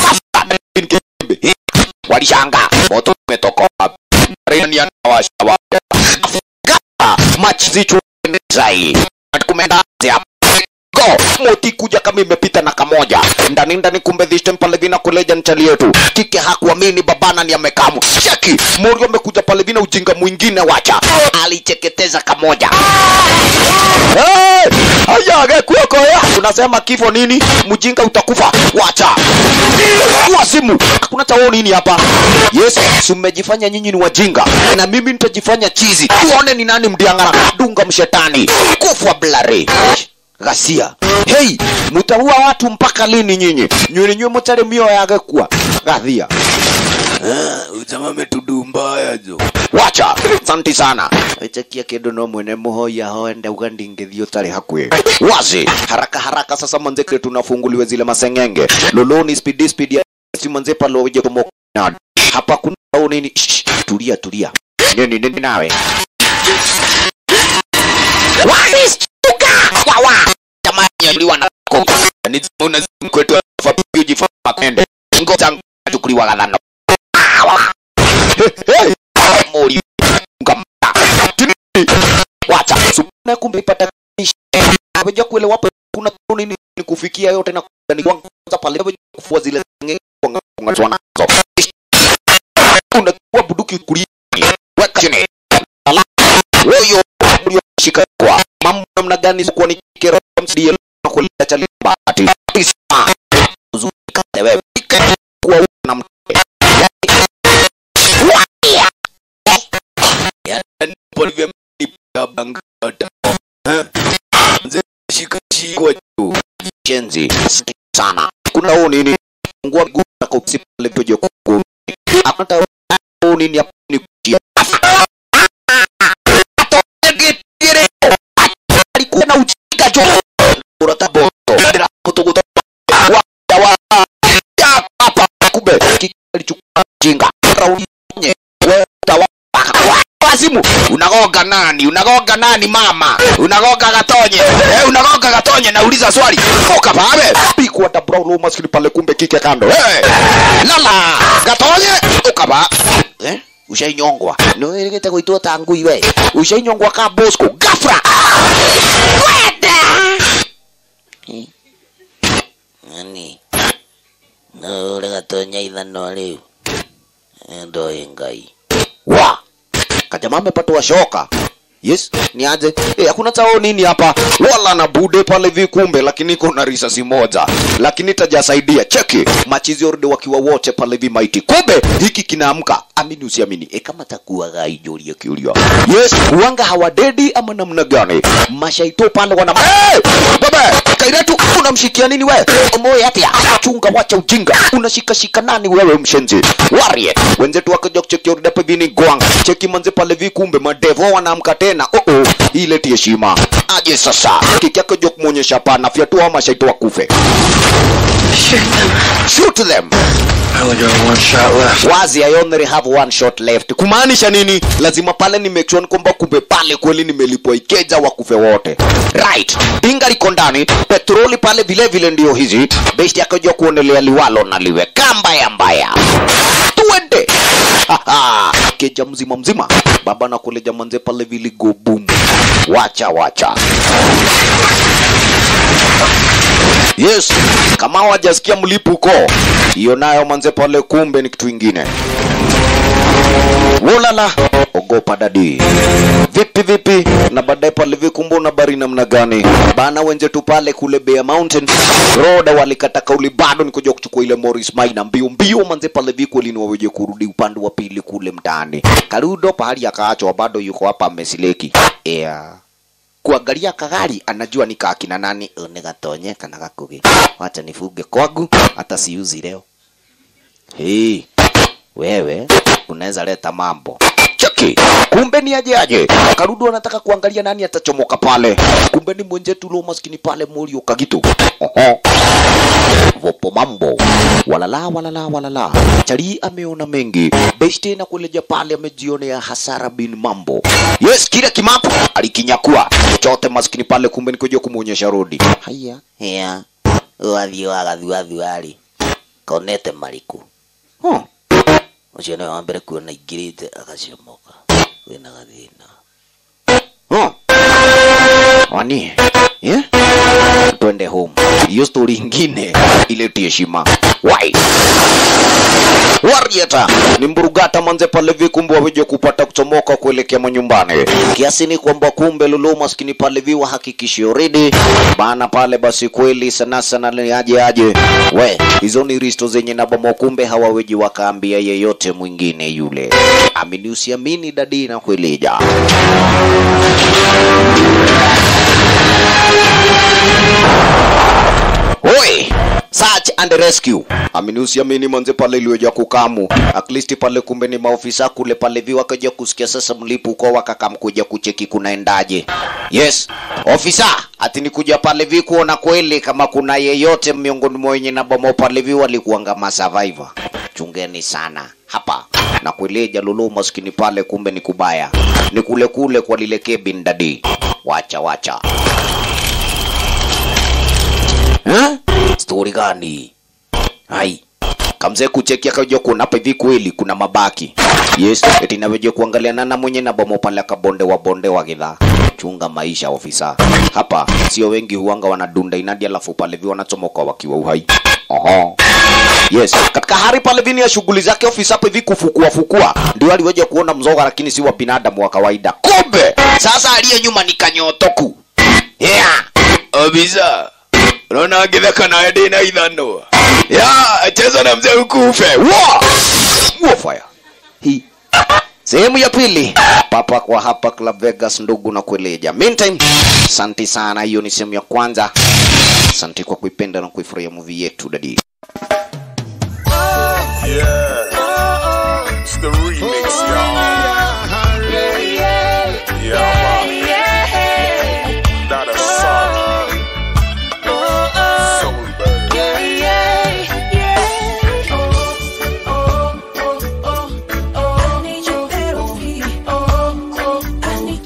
walishanga moto umetoka wapi Rani anawasha wapi machizi zai kumenda go moti kuja kama imepita na kamoja ndani ndani kumbe this time pale vina kuleja nchali yetu kike hakuamini babana ni amekamu cheki mori amekuja pale vina ujinga mwingine wacha alicheketeza kamoja hey! haya gekuoko ya unasema kifo nini mjinga utakufa wacha wasimu hakuna chao nini hapa yes si mmejifanya nyinyi ni wajinga na mimi nitajifanya chizi tuone ni nani mdiangara dunga mshetani kufa blare ghasia hei mutaua watu mpaka lini nyinyi nywele nywe mutare mio yage kuwa gathia ujama metudu mbaya jo wacha santi sana echekia kindu no mwene muhoya hoende ugandingithio tari hakwi wazi haraka haraka sasa manzeke tunafunguliwe zile masengenge loloni speed speed ya si manze palo uje kumoka hapa kuna au nini Shh, tulia tulia nini nini nawe walistuka wawa jamani uliwa na koko ni una kwetu fapiu jifa makende ngoja chukuliwa gadhano Hey, hey, mori ngamta Tini. wacha supana kumbe ipata abeja kuelewa hapo kuna nini ni kufikia yote na ni kwanza pale abeja kufua zile ngenge kwa ngazwa nazo unakuwa buduki kulia weka chini ala huyo mlioshika kwa mambo namna gani kwa ni kero msidie na kuleta chalimba ati isma uzunguka wewe kwa na mke yani polivyo nipa bangata nze shika shika juu chenzi sana kuna huu nini ngua miguu na kusipa lepoje kuku akata huu nini hapo ni kutia alikuwa na ujinga jo urata boto bila kutokuta wa wa ya hapa kumbe alichukua jinga rauni nye weta wa wazimu unago unagoga nani unagoga nani mama unagoga gatonye eh, unagoga gatonye nauliza swali toka pale pikwa da brown maskini pale kumbe kike kando hey. lala gatonye ukaba eh? ushainyongwa niwegete kuitwa tangui we ushainyongwa ka bosco gafra kwenda Eh. nani naure gatonya ithano riu ndoe ngai wa kajama amepatwa shoka yes ni aje eh hakuna chao nini hapa wala na bude pale vikumbe lakini iko na risasi moja lakini tajasaidia cheki machizi orde wakiwa wote pale vimaiti kumbe hiki kinaamka amini usiamini e kama takuwa gaijoria kiulia yes wanga hawadedi ama namna gani mashaito pale wana hey! baba kairetu unamshikia nini we moyo atia chunga wacha ujinga unashikashika nani wewe mshenzi warie wenzetu wakaja kucheki orde pale vini gwang cheki manze pale vikumbe madevo wanaamka tena oh oh ileti heshima aje sasa kiki yake jo kumwonyesha pana fyatua ama shaito wakufe shoot them I only got one shot left. wazi I only have one shot left kumaanisha nini lazima pale ni make sure kwamba kumbe pale kweli nimelipwa ikeja wakufe wote right dinga liko ndani petroli pale vile vile ndio hizi besti akajua kuonelea liwalo na liwe kambaya mbaya tuende Haha, keja mzima mzima baba na kuleja manze pale viligo boom wacha wacha yes kama wajasikia mlipuko hiyo nayo manze pale kumbe ni kitu ingine wolala ogopa dadi vipi vipi na baadaye pale vikumbu na bari namna gani bana wenzetu pale kule Bear Mountain roda walikata kauli bado ni kuja kuchukua ile Morris Maina mbio mbio manze pale vikweli ni waweje kurudi upande wa pili kule mtaani Karudo pahali akaachwa bado yuko hapa amesileki yeah kuangalia kagari anajua ni kakina nani "Ũ nĩ gatonye kana gakugi wacha nifunge kwangu hata siuzi leo hey, wewe unaweza leta mambo cheki kumbe ni aje aje karudu anataka kuangalia nani atachomoka pale kumbe ni mwenzetu lo maskini pale mulio kagitu oho vopo mambo walala walala walala chali ameona mengi beshte na kuleja pale amejionea hasara bin mambo yes kile kimapu alikinyakua chote maskini pale kumbe nikuja kumuonyesha rodi haya ya wathi wagathuathuari konete mariku huh. ucio nĩwe wa mbere kuona ingĩrĩte agacomoka wĩna gathĩna huh. wani yeah? twende home hiyo stori ingine ileti heshima wai warieta ni mburugata manze pale vikumbe waweje kupata kuchomoka kuelekea manyumbani kiasi ni kwamba kumbe lulu maskini pale viwa hakikishi already bana pale basi kweli sana sana ni aje aje we hizo ni risto zenye nabomo kumbe hawaweji wakaambia yeyote mwingine yule amini usiamini dadi na kueleja Oi! Search and rescue. Amini usiamini manze pale iliyoja kukamu. At least pale kumbe ni maofisa kule pale vi wakaja kusikia sasa mlipuko wakakam kuja kucheki kunaendaje. Yes. Ofisa, ati ni kuja pale vi kuona kweli kama kuna yeyote miongoni mwa wenye na bomo pale vi walikuanga ma survivor. Chungeni sana hapa na kueleja lulu maskini pale kumbe ni kubaya. Ni kule kule kwa lile cabin dadi. Wacha wacha. Eh? Stori gani? Hai. Kamzee kucheki akaja kuona hapa hivi kweli kuna mabaki. Yes, eti naweje kuangalia nana mwenye na bomo pale kabonde wa bonde wa gidhaa. Chunga maisha ofisa. Hapa sio wengi huanga wanadunda inadi alafu pale vi wanachomoka wakiwa uhai. Oho. Yes, katika hari pale vini ya shughuli zake ofisa hapa hivi kufukua fukua ndio aliweja kuona mzoga lakini si wa binadamu wa kawaida. Kumbe sasa aliye nyuma ni kanyotoku. Yeah. Ofisa unaona angitheka nawe ndina ithano ya cheza na mzee ukufe Wa! Wa fire hii sehemu ya pili papa kwa hapa Club Vegas ndugu na kueleja meantime asante sana hiyo ni sehemu ya kwanza asante kwa kuipenda na kuifurahia movie yetu dadi It's the remix, y'all. Yeah, man. That a song. Soulbird. I need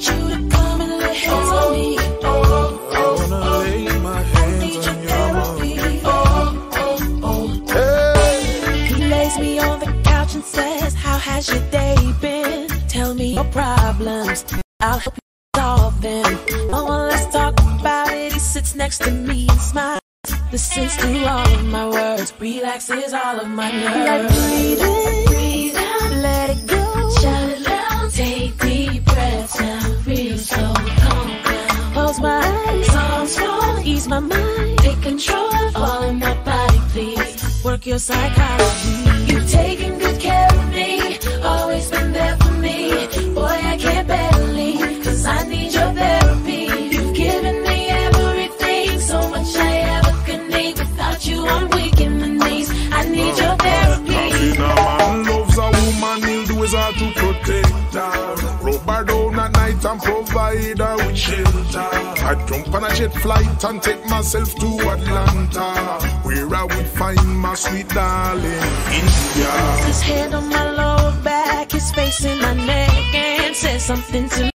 has your day been? Tell me your problems. I'll help you solve them. Oh, let's talk about it. He sits next to me and smiles. Listens to all of my words. Relaxes all of my nerves. Like breathe in, breathe out, let it go. Shout it loud. Take deep breaths now. Real slow, calm down. Close my eyes, songs fall. Ease my mind. Take control of all of my body, please. Work your psychology. You've taken good care of me. Always been there for me. Boy, I can't bear to leave. Cause I need your therapy. You've given me everything. So much I ever could need. Without you, I'm weak in the knees. I need your therapy. Nothing a man loves a woman, he'll do his all to protect her. Rub her down at night and provide her with shelter. I jump on a jet flight and take myself to Atlanta, where I would find my sweet darling, India. His hand on my lower back, his face in my neck, and says something to me.